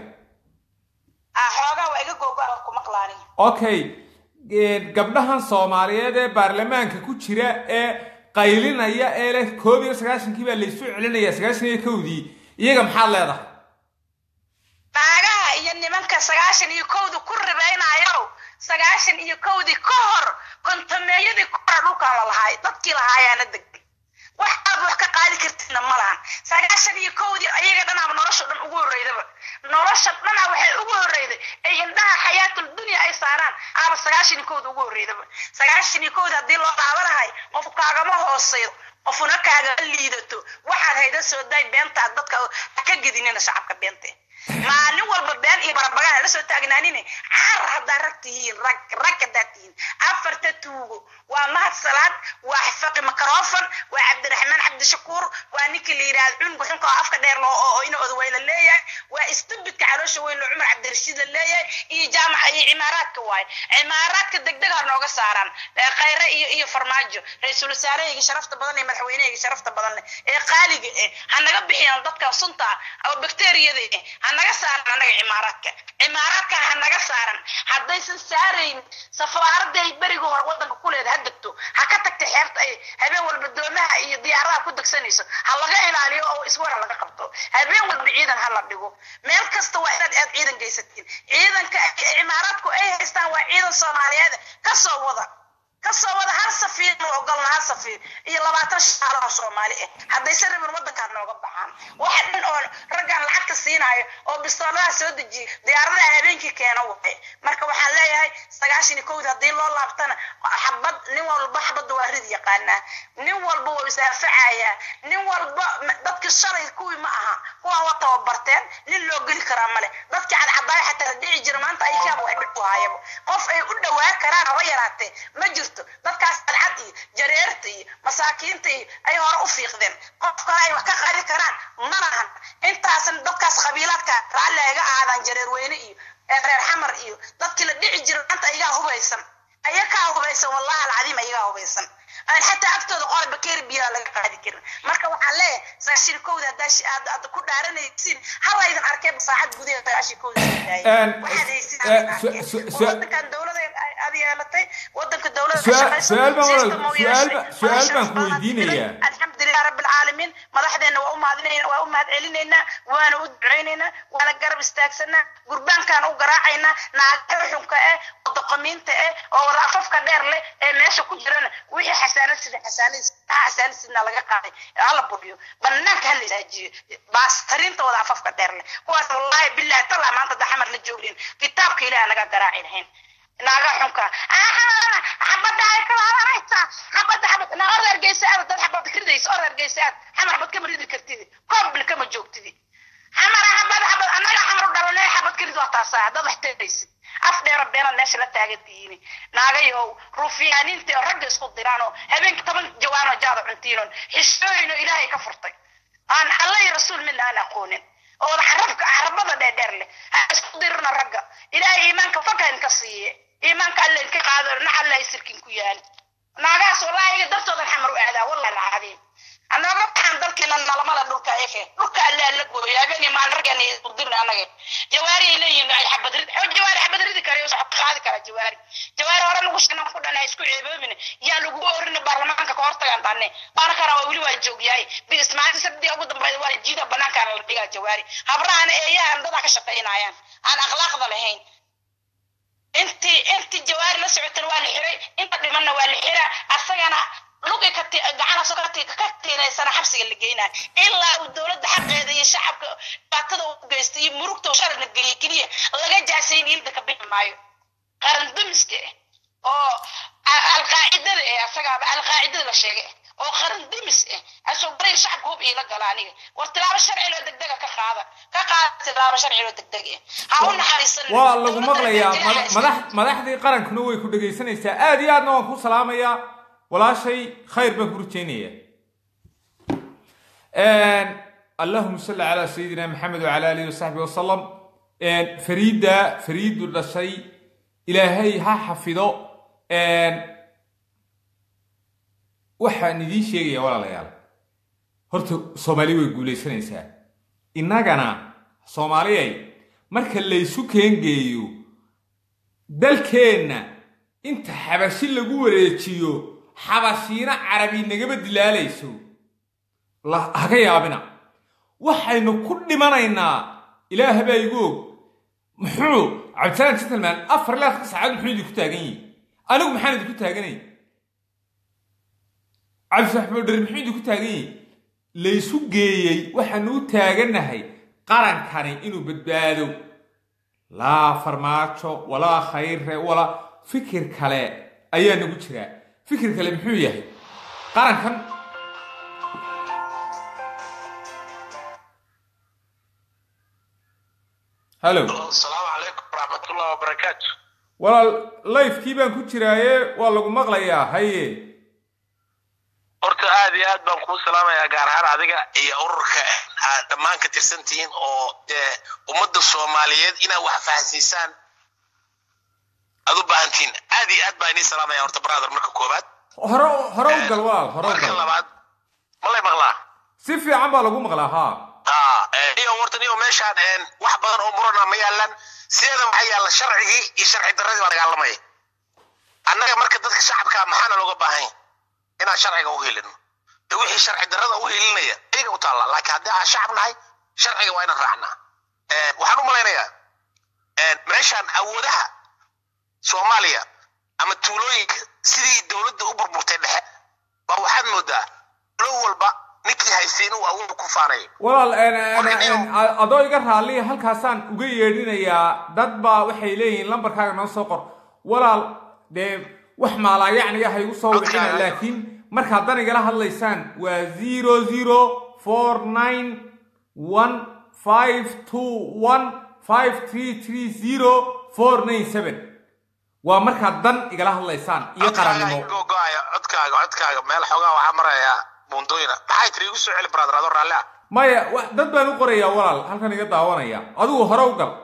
xoogaa waa iga googo ku maqlaani okay gabdhahan soomaaliyeed ee baarlamaanka ku jira ee qaylinaya ee leh koob iyo sagaashankii baa laysu celinaya sagaashan iyo kowdii iyaga maxaad leedahay naagaha iyo nimanka sagaashan iyo kowdii ku ribaynayo sagaashan iyo kowdii ka hor kontameeyadii ka hor dhulkaan la lahaay dadkii lahaayaana deg wax aad wax ka qaadi kartidna ma lahan sagaashan iyo kowdii ayaga dhanaaba nolosha dhan ugu horreydaba nolosha dhana waxay ugu horreyday ay indhaha xayaatul dunya ay saaraan aaba sagaashan iyo kowda ugu horreydaba sagaashan iyo kowda haddii loo dhaabanahay qof kaagama hooseeyo qofuna kaagama liidato waxaad hayda soo daay beenta dadka ha ka gedinina shacabka beente maalin walba been iyo barabagaan la soo taagnaanine car haddaa rag tihiin rag rag haddaa tihiin afarta tuugo waa mahad salaad waa faqi makarofon waa cabdiraxmaan cabdishakuur waa ninkii la yidhahda cungu xunka oo afka dheer loo oo ina odaweyn la leeyahay waa istubidka caloosha weyn loo cumar cabdirashiid la leeyahay iyo jaamaca iyo cimaaraadka waaye cimaaraadka degdega nooga saaraan khayre iyo iyo farmaajo ra-iisul wasaarahayga sharafta badan iyo madaxweynehayga sharafta badan leh ee qaaliga eh ha naga bixiyaan dadkan sunta ah oo bakteriyada eh ha naga saaran annaga cimaaraadka cimaaraadka ha naga saaran haddaysan saarayn safaaraday beriga hore wadanka ku leeda ha degto ha ka tagta xeebta ay habeen walba doomaha iyo diyaaradaha ku degsanayso ha laga ilaaliyo oo iswara laga qabto habeen walba ciidan ha la dhigo meel kasta waa inaad aad ciidan geysatiin ciidanka cimaaraadku ay haystaan waa ciidan soomaaliyeed kasoo wada kasoo wada hal safiir ma ogolna hal safiir iyo labaatan shaalo oo soomaali ah haddayse rabin wadankaa nooga baxaan waxa dhan oo raggan lacagta siinaayo oo bistooladaha soo dejiya diyaaradaha habeenkii keena waay marka waxaan leeyahay sagaashan iyo kowda haddii loo laabtana xabad nin walba xabadda waa rid yaqaanaa nin walba waa isaafacayaa nin walba dadkii shalay kuwii ma aha kuwaan waa tababarteen nin loo geli karaa male dadkii cadcadaaya xataa la dhici jira maanta aykaaba wax dhib u haayaba qof ay u dhawaan karaan haba yaraatee ma jirto dadkaas cadcad iyo jareerta iyo masaakiinta iyo ay hore u fiiqdeen qof kale ay wax ka qaadi karaan ma lahan intaasan dadkaas qabiilaadka raalli ayga aadaan jareer weyne iyo reer xamar iyo dadkii la dhici jira maanta ayagaa hubaysan ayagaa hubaysan wallahi alcadiim ayagaa hubaysan aan xataa agtooda qola bakeeri biyaha laga qaadi karin marka waxaan leeyahay sagaashan kowda haddaa aad ku dhaaranaysiin halaydan arkeen saacad gudaheed sagaashan kowda waxaad haysiin wadankan dowlada aad yeelatay wadanka dowlada su-aal baan su-aal baan ku weydiinayaa alxamdulilah rabbi alcaalamiin madaxdeena waa u mahadinayna waa u mahad celinaynaa waana u ducaynaynaa waana garab istaagsanaa gurbaankaan u garaacaynaa naagaha xunka eh oo doqomiinta eh oo wada afafka dheer leh ee meesha ku jirana wixii xasaanad sida xasaanadiis xasaanad sidna laga qaaday hala budiyo banaanka hala isaajiyo baastarinta wada afafka dheer leh kuwaas wallahi billahi talaa maanta da xamar la joogin kitaabka ilaah naga garaaci lahayn naaga xunka xabada ay kalaalanaysaa xabada xabad na or ergeysa aad dad xabad kiridaysa or ergeysa aad xamar xabad kama ridi kartidi koobna kama joogtidi xamara xabad xabad annaga xamar u dhalanay xabad kirid waa taasaa haddaad wax teeraysid af dheera beenaad meesha la taagan tihiin naagayow ruufiyaaniinta oo ragga isku diraan oo habeenkii toban jawaan oo jaada cuntiinoon xishooyin oo ilaahay ka furtay aan alla iyo rasuul midna aan aqoonin oo wada xarabka carabada dheerdheer leh ha isku dirina ragga ilaahay iimaanka fakan ka siiye iimaanka alla iska qaado nax alla sirkin ku yaal naagahaas wallaahi dartoodan xamar u aadaa wallahi alcadiim annaga waxaan dalkeena nalamada dhulka eke dhulka alla alla gooyo habeenii maalin raggeena udirna annaga jawaari ay leeyihiin ay xabadrid xoo jawaari xabadridi kara iyo socod qaadi kara jawaari jawaari hore lagu shanan ku dhan isku ceeboobin yaa lagu orin baarlamaanka ka hortagaan tanne baana kana waa weli waa joogyahay bi ismaaciil sabdi ugu dambeeyay waa jiida banaanka la dhigaa jawaari habrahana eeyahan dada ka shaqaynayaan aan akhlaaqda lahayn intii intii jawaari la socotana waa la xiray inta dhimanna waa la xiraa asagana luqi ka gacana soo ka tiiraysana xabsiga la geynaa ilaa uu dowladda xaqeeda iyo shacabka dhibaatada u geystay iyo murugta sharna geliya keliya laga jaasayn ilda ka bixi maayo qaran dumiska ah oo alqaacidada eh asagaaba alqaacidada la sheegay oo qaran dumis ah asoo baray shacabka hub iila gala aniga war tilaabo sharci loo degdega ka qaada ka qaada tilaabo sharci loo degdeg ah ha u naxariisan waa lagu maqlayaa mada- madax madaxdii qarankuna way ku dhegaysanaysaa aad iyo aadna waan ku salaamayaa walaashay khayr baan ku rajaynaya allahuma salli calaa sayidina maxamed wacala alihi wasaxbi wasalam fariidda fariidu dhashay ilaahay ha xafido waxaan idiin sheegaya walaalayaal horta soomaali way guulaysanaysaa innagana soomaaliyay marka laysu keengeeyo dalkeenna inta xabashi lagu wareejiyo xabashiina carabi nagama dilaalayso la- haga yaabina waxaynu ku dhimanaynaa ilaah baa igu og muxuu cabdisalaan gentleman afar ilaa saddex saacadood muxuu idinku taagan yihi anigu maxaan idinku taaganay cabdisax boodheri muxuu idinku taagan yihi laysu geeyey waxaanu u taagannahay qarankani inuu badbaado laa farmaajo walaa khayre walaa fikir kale ayaa nagu jiraa fikir kale muxuu yahay qarankan hallo asalaamu calaykum waraxmatullahi wabarakaatu walaal lifekii baan ku jiraaye waa lagu maqlayaa haye horta aad iyo aad baan kuu salaamayaa gaar ahaan adiga iyo ururka aad dhammaan ka tirsantihiin oo dee ummadda soomaaliyeed inaad wax fahansiisaan aad u baahantihiin aad iyo aad baan inii salaamaya horta brother marka koowaad hore hore u gal walaal hore u marka gal labaad malay maqlaa si fiican baa lagu maqlaa haa haa iyo horta niyo meeshaan een, wax badan oo murana ma yaalan sideeda waxaa yaalla sharcigii iyo sharci darradii baa dagaalamaya annaga marka dadka shacabka maxaana looga baahan yahay inaan sharciga u helino de wixii sharci darrada u helinaya iyaga u taalla laakiin haddii aan shacab nahay sharciga waa inaan raacnaa Een, waxaan u malaynayaa een, meeshaan awoodaha soomaaliya ama tuulooyinka sidii dowladda u burburtay dhexe baa waxaad moodaa tuulo walba ninkii haystiin uu awood ku faanayo walaal een, een, een, a- adoo iga raalliya halkaasaan uga yeedhinayaa dad baa waxay leeyihiin lambarkaaga noo soo qor walaal dee wax maalaayacniga ha igu soo wicina Codkaaga. laakiin markaad dan igala hadlaysaan waa zero zero four nine one five two one five three three zero four nine seven waa markaad dan igala hadlaysaan iyo codkaaga qarannimo iga go'aya codkaaga codkaaga meel xoogaa waxaa marayaa buundooyina maxay tiri igu soo celi brother adoo raalli ah maya wa- dad baan u qorayaa walaal halkan iga daawanaya adigu hore u gal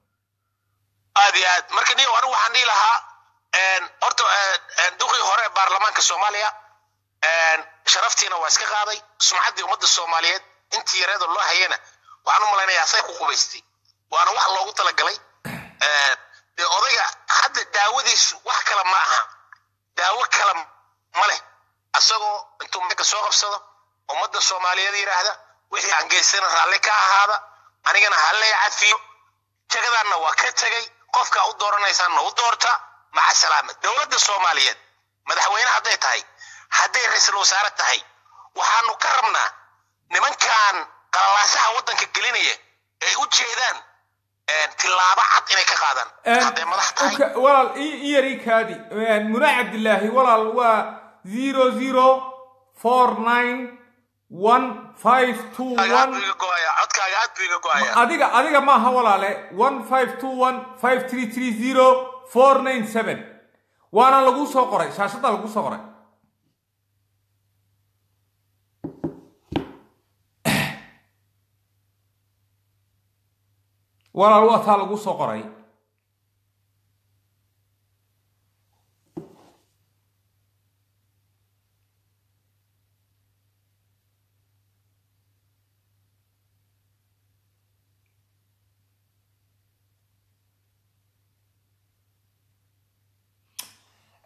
aad iyo aad marka niyo anigu waxaan dhihi lahaa een, horta een, een, duqii hore ee baarlamaanka soomaaliya een, sharaftiina waa iska qaaday sumcaddii ummadda soomaaliyeed intii yareeda loo hayana waxaan u malaynayaa say ku qubaystay waana wax loogu talagalay Een, dee odayga hadda daawadiisu wax kale ma aha daawo kale ma leh asagoo intuu meelka soo qabsado ummadda soomaaliyeed yidhaahda wixii aan geysana raalli ka ahaada anigana hallay cafiyo jagadaanna waa ka tegay qofka u dooranaysaanna u doorta maca salaama dowladda soomaaliyeed madaxweyne hadday tahay hadday ra-iisul wasaare tahay waxaanu ka rabnaa nimankan qalalaasaha waddanka gelinaya ay u jeedaan een, tillaabo cad inay ka qaadaan hadday madax tahay Uka- walaal i i yar ii kaadi muna cabdilaahi walaal waa zero zero four nine one five two codkaaga aad buu one iga go'aya codkaaga aad buu iga go'aya adiga adiga maaha walaale one five two one five three three zero four nine seven waana lagu soo qoray shaashada lagu soo qoray walaal waa taa lagu soo qoray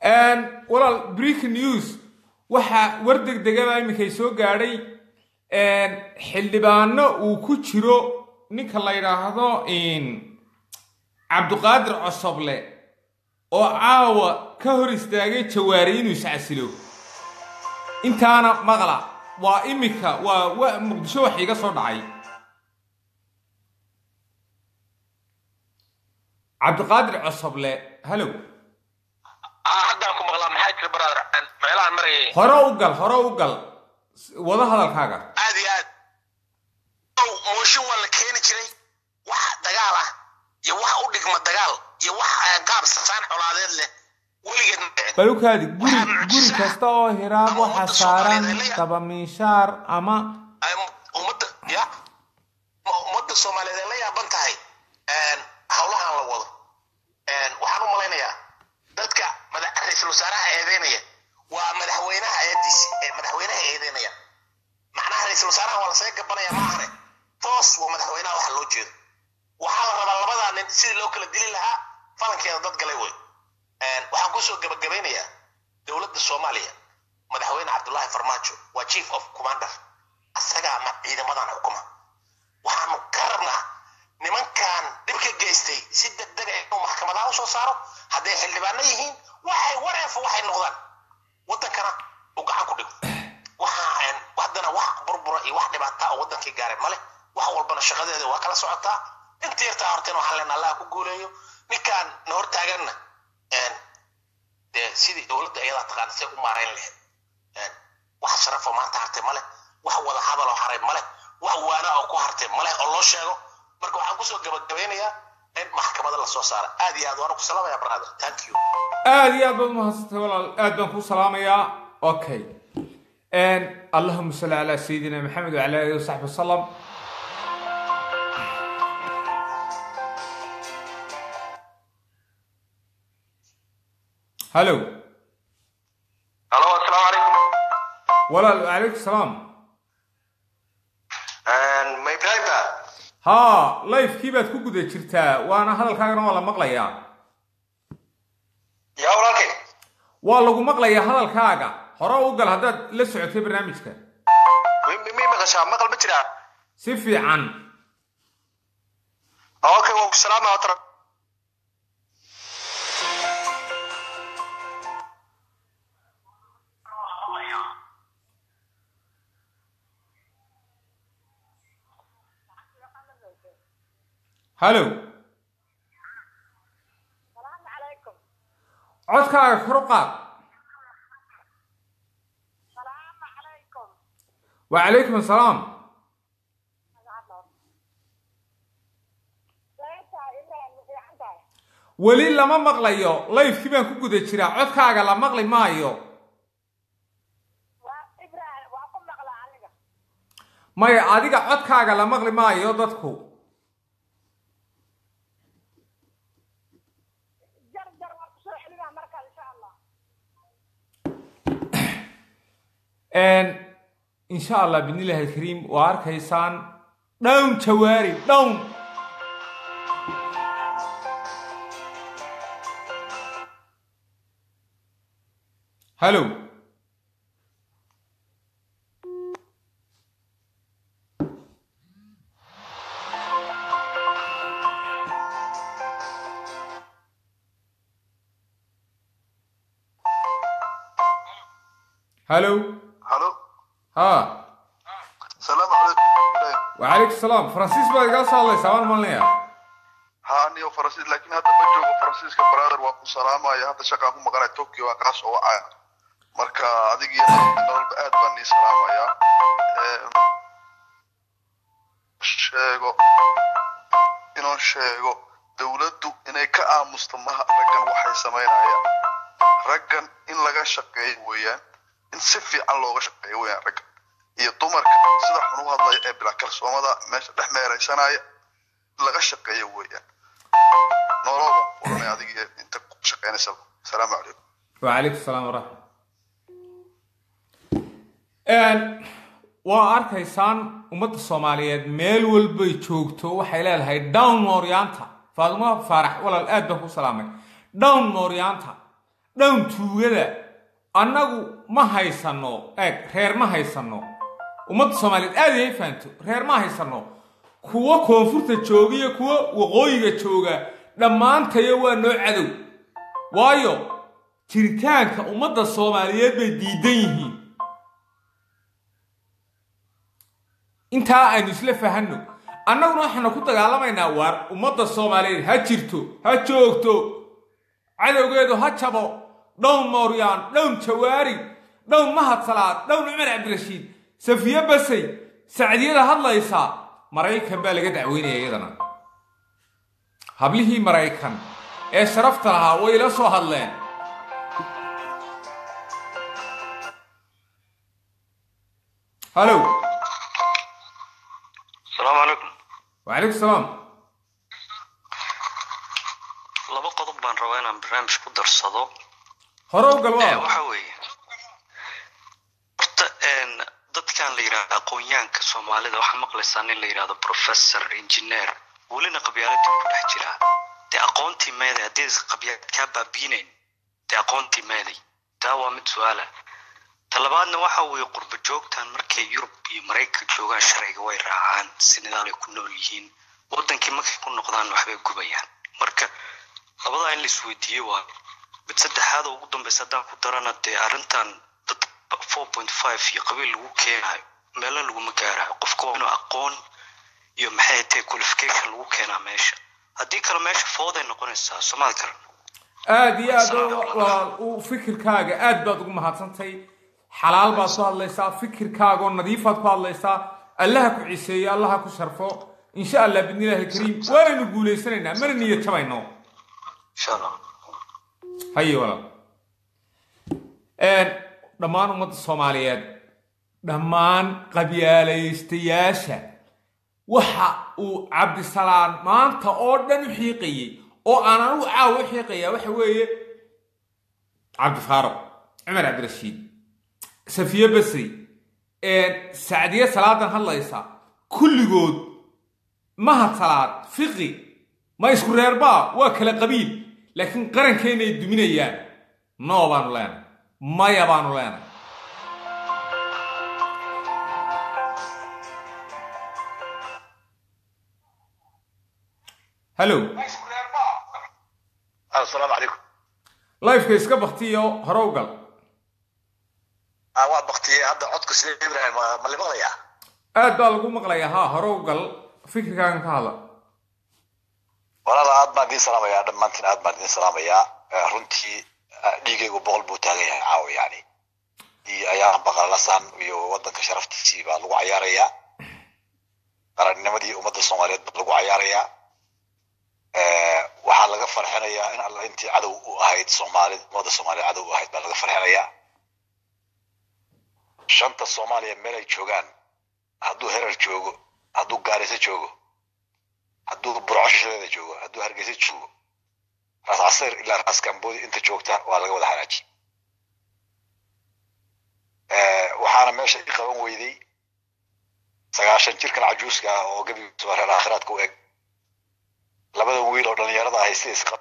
walaal breaking news waxaa war degdegaba iminkay soo gaadhay xildhibaano uu ku jiro ninka la yidhaahdo cabduqaadir cosoble oo caawa ka hor istaagay jawaari inuu iscasilo intaana maqla waa iminka waa wa muqdisho wax iga soo dhacay cabdiqaadir cosoble hallow haddaan ku maqlaa maxaa jira brother meelahan marayay hore u gal hore u gal wada hadalkaaga aad iyo aad mooshin waa la keeni jiray wax dagaal ah iyo wax u dhigma dagaal iyo wax qaab sasaan colaadeed leh weligeed ma dhicin balukaadi guri guri kasta oo hiraab waxaa saaran dabamiishaar ama ummadda ya ummadda soomaaliyeed ay la yaaban tahay howlahan la wado waxaan u malaynayaa dadka ra-iisul wasaaraha eedeynaya waa madaxweynaha eediisi madaxweynaha eedeynaya macnaha ra-iisul wasaaraha waa lasaga gabanaya maahane toos waa madaxweynaha waxa loo jeedo waxaa la rabaa labadaa nin sidii loo kala dili lahaa falankeeda dad galay wey waxaan kusoo gabagabaynayaa dowladda soomaaliya madaxweyne cabdullaahi farmaajo waa chief of commander asagaa ma ciidamadan xukuma waxaanu ka rabnaa nimankan dhib ka geystay si degdega inuu maxkamadaha usoo saaro hadday xildhibaano yihiin waxay wareefo waxay noqdaan wadankana uu gacan ku dhigo waxaa haddana wax burbura iyo wax dhibaata oo wadankii gaaray male wax walbana shaqadeeda waa kala socotaa inta yartaa hortena waxaan leenaa allaha ku guuleeyo ninkaan na hortaaganna dee sidii dowladda iyadaa taqaana say u maarayn lahayd wax sharafoo maanta hartay male wax wada hadaloo haray male wax waana oo ku hartay male oo loo sheego marka waxaan kusoo gabagabeynayaa in maxkamada lasoo saara aad iyo aad waana ku salaamaya brother thank you aad iyo aad baad umahadsantay walaal aad baan kuu salaamayaa okay allahuma salli calaa sayidina maxamed wacala alihi wasaxbi wasalam hallow halo asalaamu calaykum walaal wacalaykum salaam ma ibrahimba haa lifekii baad ku guda jirtaa waana hadalkaagana waa la maqlayaa yaa walaalkay waa lagu maqlayaa hadalkaaga hore u gal haddaad la socotay barnaamijka mi maqashaa maqal ma jiraa si fiican okay waan ku salaama otra hallow codkaaga kor u qaad wacalaykum asalaam weli lama maqlayo lifekii baan ku guda jiraa codkaaga la maqli maayo maya adiga codkaaga la maqli maayo dadku insha allah bidnillahi alkariim waa arkaysaan dhown jawaari dhown hallow hallow halo ha salaamu calaykum ibrahim wacalaykum salaam faransiis baad igala soo hadlaysaa waan malinaya ha aniyo faransiis laakiin hadda ma joogo faransiiska brother waa ku salaamaya hadda shaqaan ku maqanaya tokyo waa kaa soo wacaya marka adig iyo nololba aad baan nii salaamayaa sheego inuu sheego dowladdu inay ka aamusto maha raggan waxay samaynayaan raggan in laga shaqeeyo weeyaan in si fiican looga shaqeeyo weeyaan raggan iyo dumarka sida xun u hadlaya ee bilaa kalsoomada meesha dhex meeraysanaya laga shaqeeyo weeyaan nololba kulanay adig iyo inta ku shaqeynaysaba asalaamu calaykum wacalaykum salaam waraxmat waa arkaysaan ummadda soomaaliyeed meel walbay joogto waxay leedahay down mooryaanta faadimo faarax walaal aad baan ku salaamay down mooryaanta dhown tuugada annagu ma haysanno eeg reer ma haysanno ummadda soomaaliyeed aad ay fahanto reer ma haysanno kuwa koonfurta jooga iyo kuwa waqooyiga jooga dhammaantayo waa noo cadow waayo jiritaanka ummadda soomaaliyeed bay diidan yihiin intaa aynu isla fahanno annaguna waxaanu ku dagaalamaynaa waar ummadda soomaaliyeed ha jirto ha joogto cadowgeedu ha jabo dhown mooryaan dhown jawaari dhown mahad salaad dhown cumar cabdirashiid safiye basay sacdiyada hadlaysa maraykan baa laga dacweynaya iyadana hablihii maraykan ee sharafta lahaa way ila soo hadleen halow asalaamu calaykum wacalaykum salaam laba qodob baan rabaa inaan barnaamij ku darsado hore u gal Eh, waa waxa weeye horta een, dadkan la yidhaahdo aqoonyahanka soomaalida waxaa maqlaysaa nin la yidhahdo professor engineer welina qabyaaladii ku dhex jiraa dee aqoontii meeday haddii qabyaalad kaa baabiinayn dee aqoontii meeday taa waa mid su-aala talabaadna waxa weeye qurba joogtan markay yurub iyo maraykan joogaan sharciga way raacaan si nidaal ay ku nool yihiin wadankii markay ku noqdaan waxbay gubayaan marka labadaa in la isweydiiye waayo mid saddexaad oo ugu dambeysa haddaan ku darana dee arrintan dad four point five iyo qabiil lagu keenayo meelo laguma gaarayo qofka waa inuu aqoon iyo maxay tahay qualification lagu keenaa meesha haddii kale meesha fooday noqonaysaa somaali garan aad iyo aad oo- waa u fikirkaaga aad baad ugu mahadsantay xalaal baad ku hadlaysaa fikirkaagoo nadiifaad ku hadlaysaa allaha ku ciseeyo allaha ku sharfo insha allah bidnillaahi kariim waanaynu guulaysanaynaa mana niyad jabayno insha allah haye walaal Een, dhammaan ummadda soomaaliyeed dhammaan qabyaalaystayaasha waxa uu cabdisalaan maanta oo dhan u xiiqayey oo aan anigu caawa u xiiqayaa waxa weeye cabdifaaruq cumar cabdirashiid safiye basri een, sacdiye salaadan hadlaysa kulligood mahad salaad fiqi ma isku reerbaa waa kala qabiil laakiin qarankeena ay duminayaan noo baanu leenay maya baanu leenay hallow asalaamu calaykum lifeka iska baktiyo hore u gal Ah, waa baktiyey hadda codka sida ibrahim ma- ma limaqlayaa aad baa lagu maqlayaa haa hore u gal fikirkaagan ka hadla walaal aad baan idiin salaamayaa dhammaantiin aad baan idiin salaamayaa Eh, runtii eh, dhiigaygu boqol buu taagan yahay caawa yani iyo ayaan baqalasan iyo wadanka sharaftiisii baa lagu cayaarayaa qarannimadii ummadda soomaaliyeed baa lagu cayaarayaa Eh, waxaa laga farxinayaa in alla intii cadow u ahayd soomaalid ummadda soomaaliyeed cadow u ahayd baa laga farxinayaa shanta soomaaliya meel ay joogaan hadduu herar joogo hadduu gaariso joogo hadduu burco shishadeeda joogo hadduu hargeysa joogo raas casir ilaa raas kamboodi inta joogta waa laga wada hagaaji Eh, waxaana meesha i qaban weyday sagaashan jirkan cajuuska ah oo gebigiisu reer aakhiraadka u eg labada wiil oo dhallinyarada ahay si isqab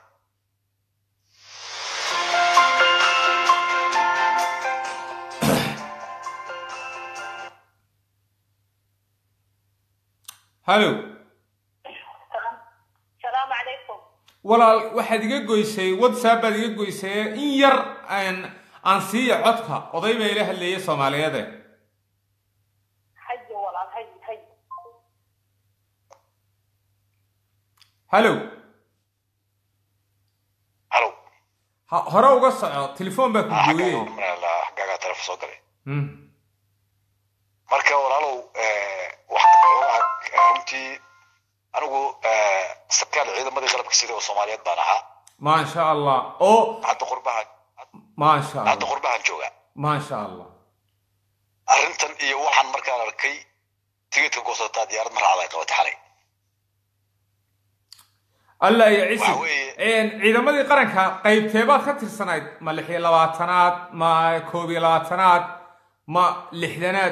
hallow salaamu calaykum walaal waxaad iga goysay whatsapp baad iga goysay in yar aan aan siiya codka oday baa ila hadleeya soomaaliyeede hayo walaal hay hay hallow halow ha hore uga soco telefoon baa ku gooyey xaggaagaa taleefon soo galay Hmm. marka walaalow eh, waxaan xoogaha eh, runtii anigu eh, sarkaal ciidamadii qalabka sida oo soomaaliyeed baan ahaa maasha allah oo hadda qurbahan maasha hadda allah qurbahan jooga maasha allah arrintan iyo waxaan markaan arkay tigidka goosataa diyaarad ma raacda ay qabatay xalay allah iyo cisi Waxa weeye- Een, ciidamadii qaranka qaybteebaad ka tirsanayd ma lix iyo labaatanaad ma koob iyo labaatanaad ma lixdanaad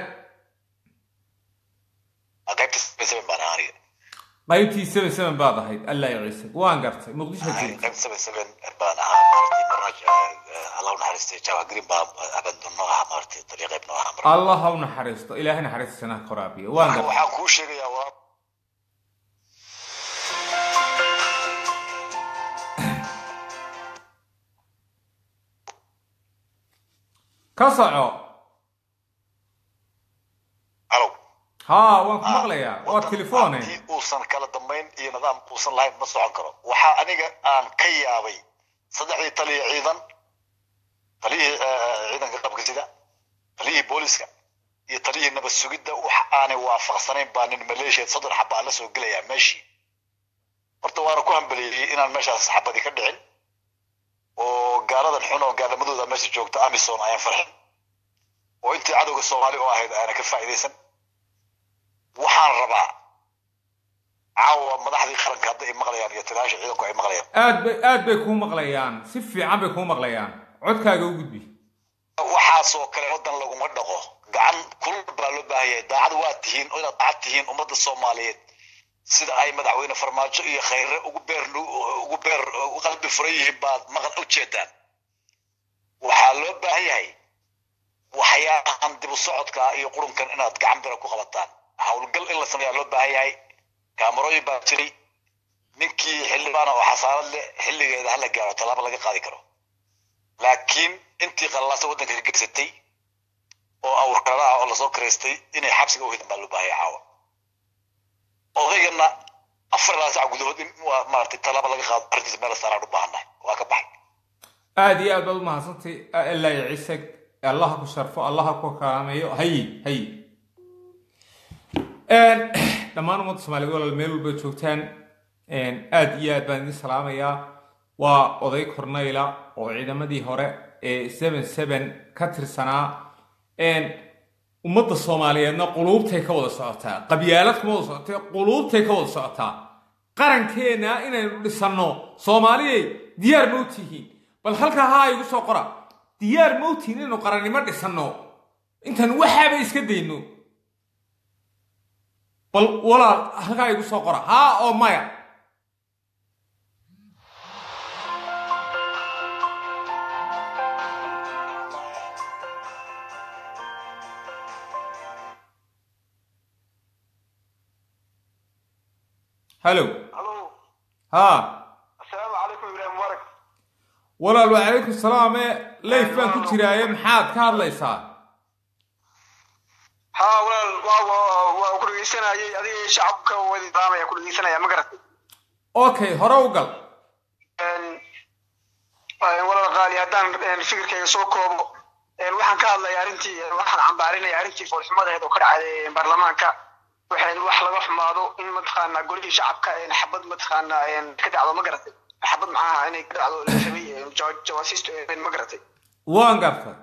qaybta seven baan ahaa aniga qaybtii seven seven baad ahayd allah iyo cisi waan gartay muqdisho Ahay, joogta qaybta seven seven baan ahaa maaragtay marna eh, eh, u naxariistay jawa green baa abandon noo ahaa maaragtay dariiqeeb noo ahaa marka allah ha u naxariisto ilaahay naxariistisana ha koraabiyo waan gartay waxaan kuu sheegayaa waa ka soco alow haa waan ku maqlayaa waa telefone haddii uusan kala dambayn iyo nidaam uusan lahayn ma socon karo waxaa aniga aan ka yaabay saddexdii taliya ciidan taliyihii eh, ciidanka qabka sida taliyihii booliska iyo taliyihii nabad sugidda wax aanay waafaqsanayn baa nin maleeshiya soddon xaba aan la soo gelayaa meeshii horta waana ku hambeliyey inaan meeshaas xabadi ka dhicin oo gaaladan xun oo gaalamadooda meesha joogta amison ayaan farxin oo intii cadowga soomaali oo ahayd aana ka faa'iidaysan waxaan rabaa caawa madaxdii qaranka hadda ay maqlayaan iyo tiraasha ciidanku ay maqlayaan aad bay aad bay kuu maqlayaan si fiican bay kuu maqlayaan codkaaga u gudbi waxaasoo kale wadan laguma dhaqo gacan kulul baa loo baahan yahay daacad waa tihiin oo inaad daacad tihiin ummadda soomaaliyeed sida ay madaxweyne farmaajo iyo khayre ugu beer ugu beer ugu qalbi furan yihiin baad maqal u jeedaan waxaa loo baahan yahay waxyaabahan dib u socodka iyo qurunkan inaad gacan bira ku qabataan howlgal in la sameeyaa loo baahan yahay kaamarooyin baa jiray ninkii xildhibaana oo xasaarad leh xilligeeda hala gaaro tallaabo laga qaadi karo laakiin intii qallaasa waddanka ka geysatay oo awrkara ah oo lasoo karaystay inay xabsiga u hidan baa loo baahan yahay caawa odaygana afar ilaa sac gudahood in waa maaragtay tallaabo laga qaado arrintiisa meel saaraan u baahannahay waa ka baxay aad iyo aad baad u mahadsantay ilaa iyo ciise allah ha ku sharfo allah ha ku karaameeyo hayi hayi dhammaan ummadda soomaaliyeed walaal meel walba joogtaan aad iyo aad baan idin salaamayaa waa oday corneyla oo ciidamadii hore ee seven seven ka tirsanaa ummadda soomaaliyeedna quluubtay ka wada socotaa qabyaalad kuma wada socotee quluubtay ka wada socotaa qarankeenna inaynu dhisanno soomaaliyay diyaar ma u tihiin bal halkaa haa igu soo qora diyaar ma u tihiin inaynu qarannimo dhisanno intaan waxaaba iska dayno bal walaal halkaa igu soo qora haa oo maya halo halo haa asalaamu calaykum ibraahim mubarak walaal wacalaykum salaam ee leyf baan ku jiraaye maxaad ka hadlaysaa haa walaal waa waa waa ku dhegeysanayay adiga iyo shacabka wadi daamaya ku dhegeysanaya ma garatay okay hore u gal walaal qaali haddaan fikirkayga soo koobo waxaan ka hadlaya arrintii waxaan cambaarinaya arrintii foolxumadaheed oo ka dhacday baarlamaanka waxay wax laga xumaado in mataqaana golihii shacabka xabad mataqaana ka dhacdo ma garatay xabad maxaaha inay ka dhacdo la rabay jawaasiistu ma garatay waan gartay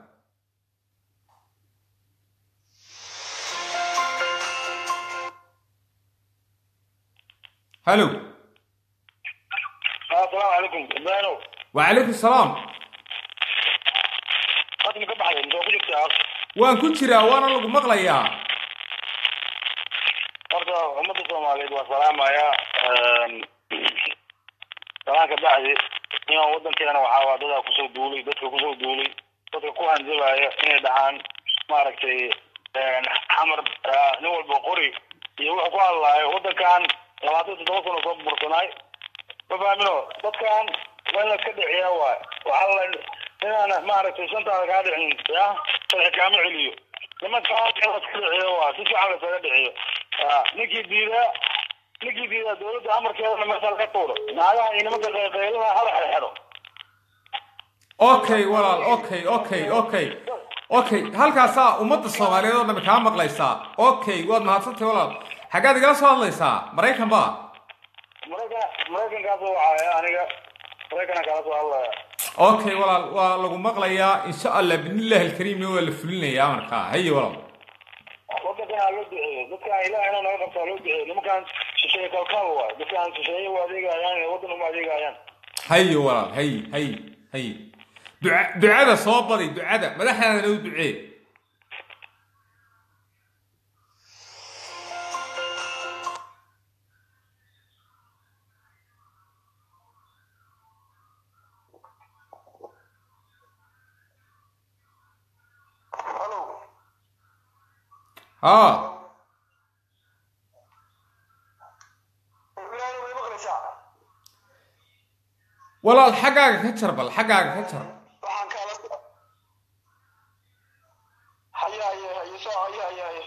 halo asalaamu calaykum ibraahimow wacalaykum salaam hadma ka baxday intoo ku jirtaa waan ku jiraa waana lagu maqlayaa horta ummadda soomaaliyeed waa salaamaya salaanka bacdi inaan waddankeena waxaa waa dadaa kusoo duulay dadka kusoo duulay dadka ku hanjabaya inay dhahaan maaragtay xamar nin walba qori iyo wuxuu ku hadlaayo waddankan labaatan toddoba sano soo bursanaay ma fahmino dadkan waa in la iska dhiciyaa waay waxaa la inaan maaragtay shantaada kaa dhicin ya sharci kaama celiyo nimankaan in la iska dhiciyo waay si fiican la isaga dhiciyo ninkii diidaa ninkii diidaa dowladda amarkeedana meesha laga tuuro naagaha iyo nimanka qayqaylada hala xerxero okay walaal okay okay okay okay halkaasaa ummadda soomaaliyeed oo dhammi kaa maqlaysaa okay waad mahadsantahay walaal xaggaad igala soo hadlaysaa maraykan ba maraykan maraykankaas waxaa aniga maraykanaa kala soo hadlaya okay walaal waa lagu maqlayaa insha allah bidnillahi alkariimna waa la fulinayaa markaa haye walaal waddankan ha loo duceeyo dadkan ilaah inuu naga qabto ha loo duceeyo nimankan shisheeye kalkaal waay dadkan shisheeye u adeegayaan waddan uma adeegayaan haye walaal haye haye haye duca ducada soo badi ducada madaxdaadana u ducee haa ilaahna way maqlaysaa walaal xaggaaga ka jar bal xaggaaga ka jar waxaan kaala haye haye haye soo haye haye haye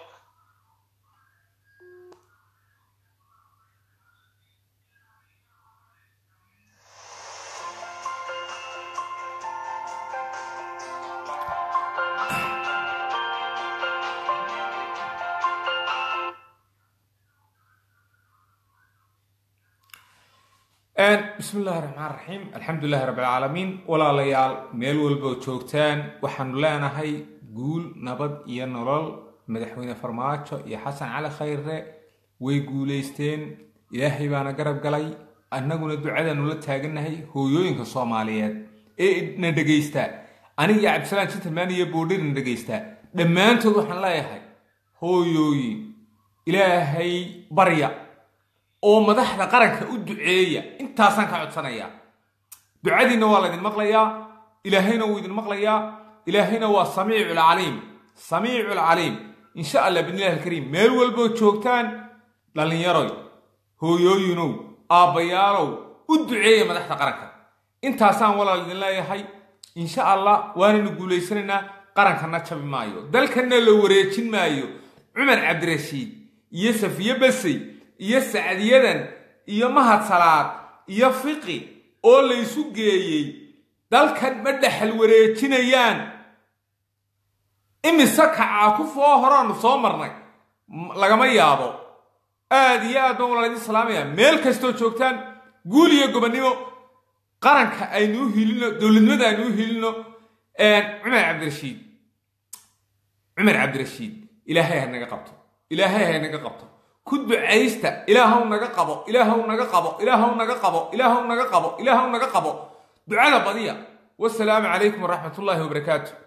bismi illaahi raxmaan raxiim alxamdu lilahi rabbi alcaalamiin walaalayaal meel walba oo joogtaan waxaanu leenahay guul nabad iyo nolol madaxweyne farmaajo iyo xasan cali khayre way guulaysteen ilaahay baana garab galay annaguna ducadaanu la taagannahay hooyooyinka soomaaliyeed ee na dhegaysta aniga iyo cabdisalaan gentleman iyo boodhir na dhegaysta dhammaantood waxaan leeyahay hooyooyin ilaahay barya oo madaxda qaranka u duceeya intaasaan ka codsanayaa ducadiinna waa laydin maqlayaa ilaahayna wuu idin maqlayaa ilaahayna waa samiicu lcaliim samiicu lcaliim insha allah bidnillahi alkariim meel walboo joogtaan dhallinyaroy hooyooyinow aabbayaalow u duceeya madaxda qaranka intaasaan walaal idin leeyahay insha allah waanaynu guulaysanaynaa qarankana jabi maayo dalkanna la wareejin maayo cumar cabdirashiid iyo safiye basey iyo sacdiyadan iyo mahad salaad iyo fiqi oo laysu geeyey dalkan ma dhexal wareejinayaan imise kacaa ku foo horaanu soo marnay lagama yaabo aad iyo aad baan walaal idin salaamaya meel kastoo joogtaan guul iyo gobonnimo qaranka aynuu hilino dowladnimada aynuu hilino cumar cabdirashiid cumar cabdirashiid ilaahay ha naga qabto ilaahay ha naga qabto ku ducaysta ilaahow naga qabo ilaahow naga qabo ilaahow naga qabo ilaahow naga qabo ilaahow naga qabo ducada badiya wasalaamu calaykum waraxmat ullaahi wabarakaatu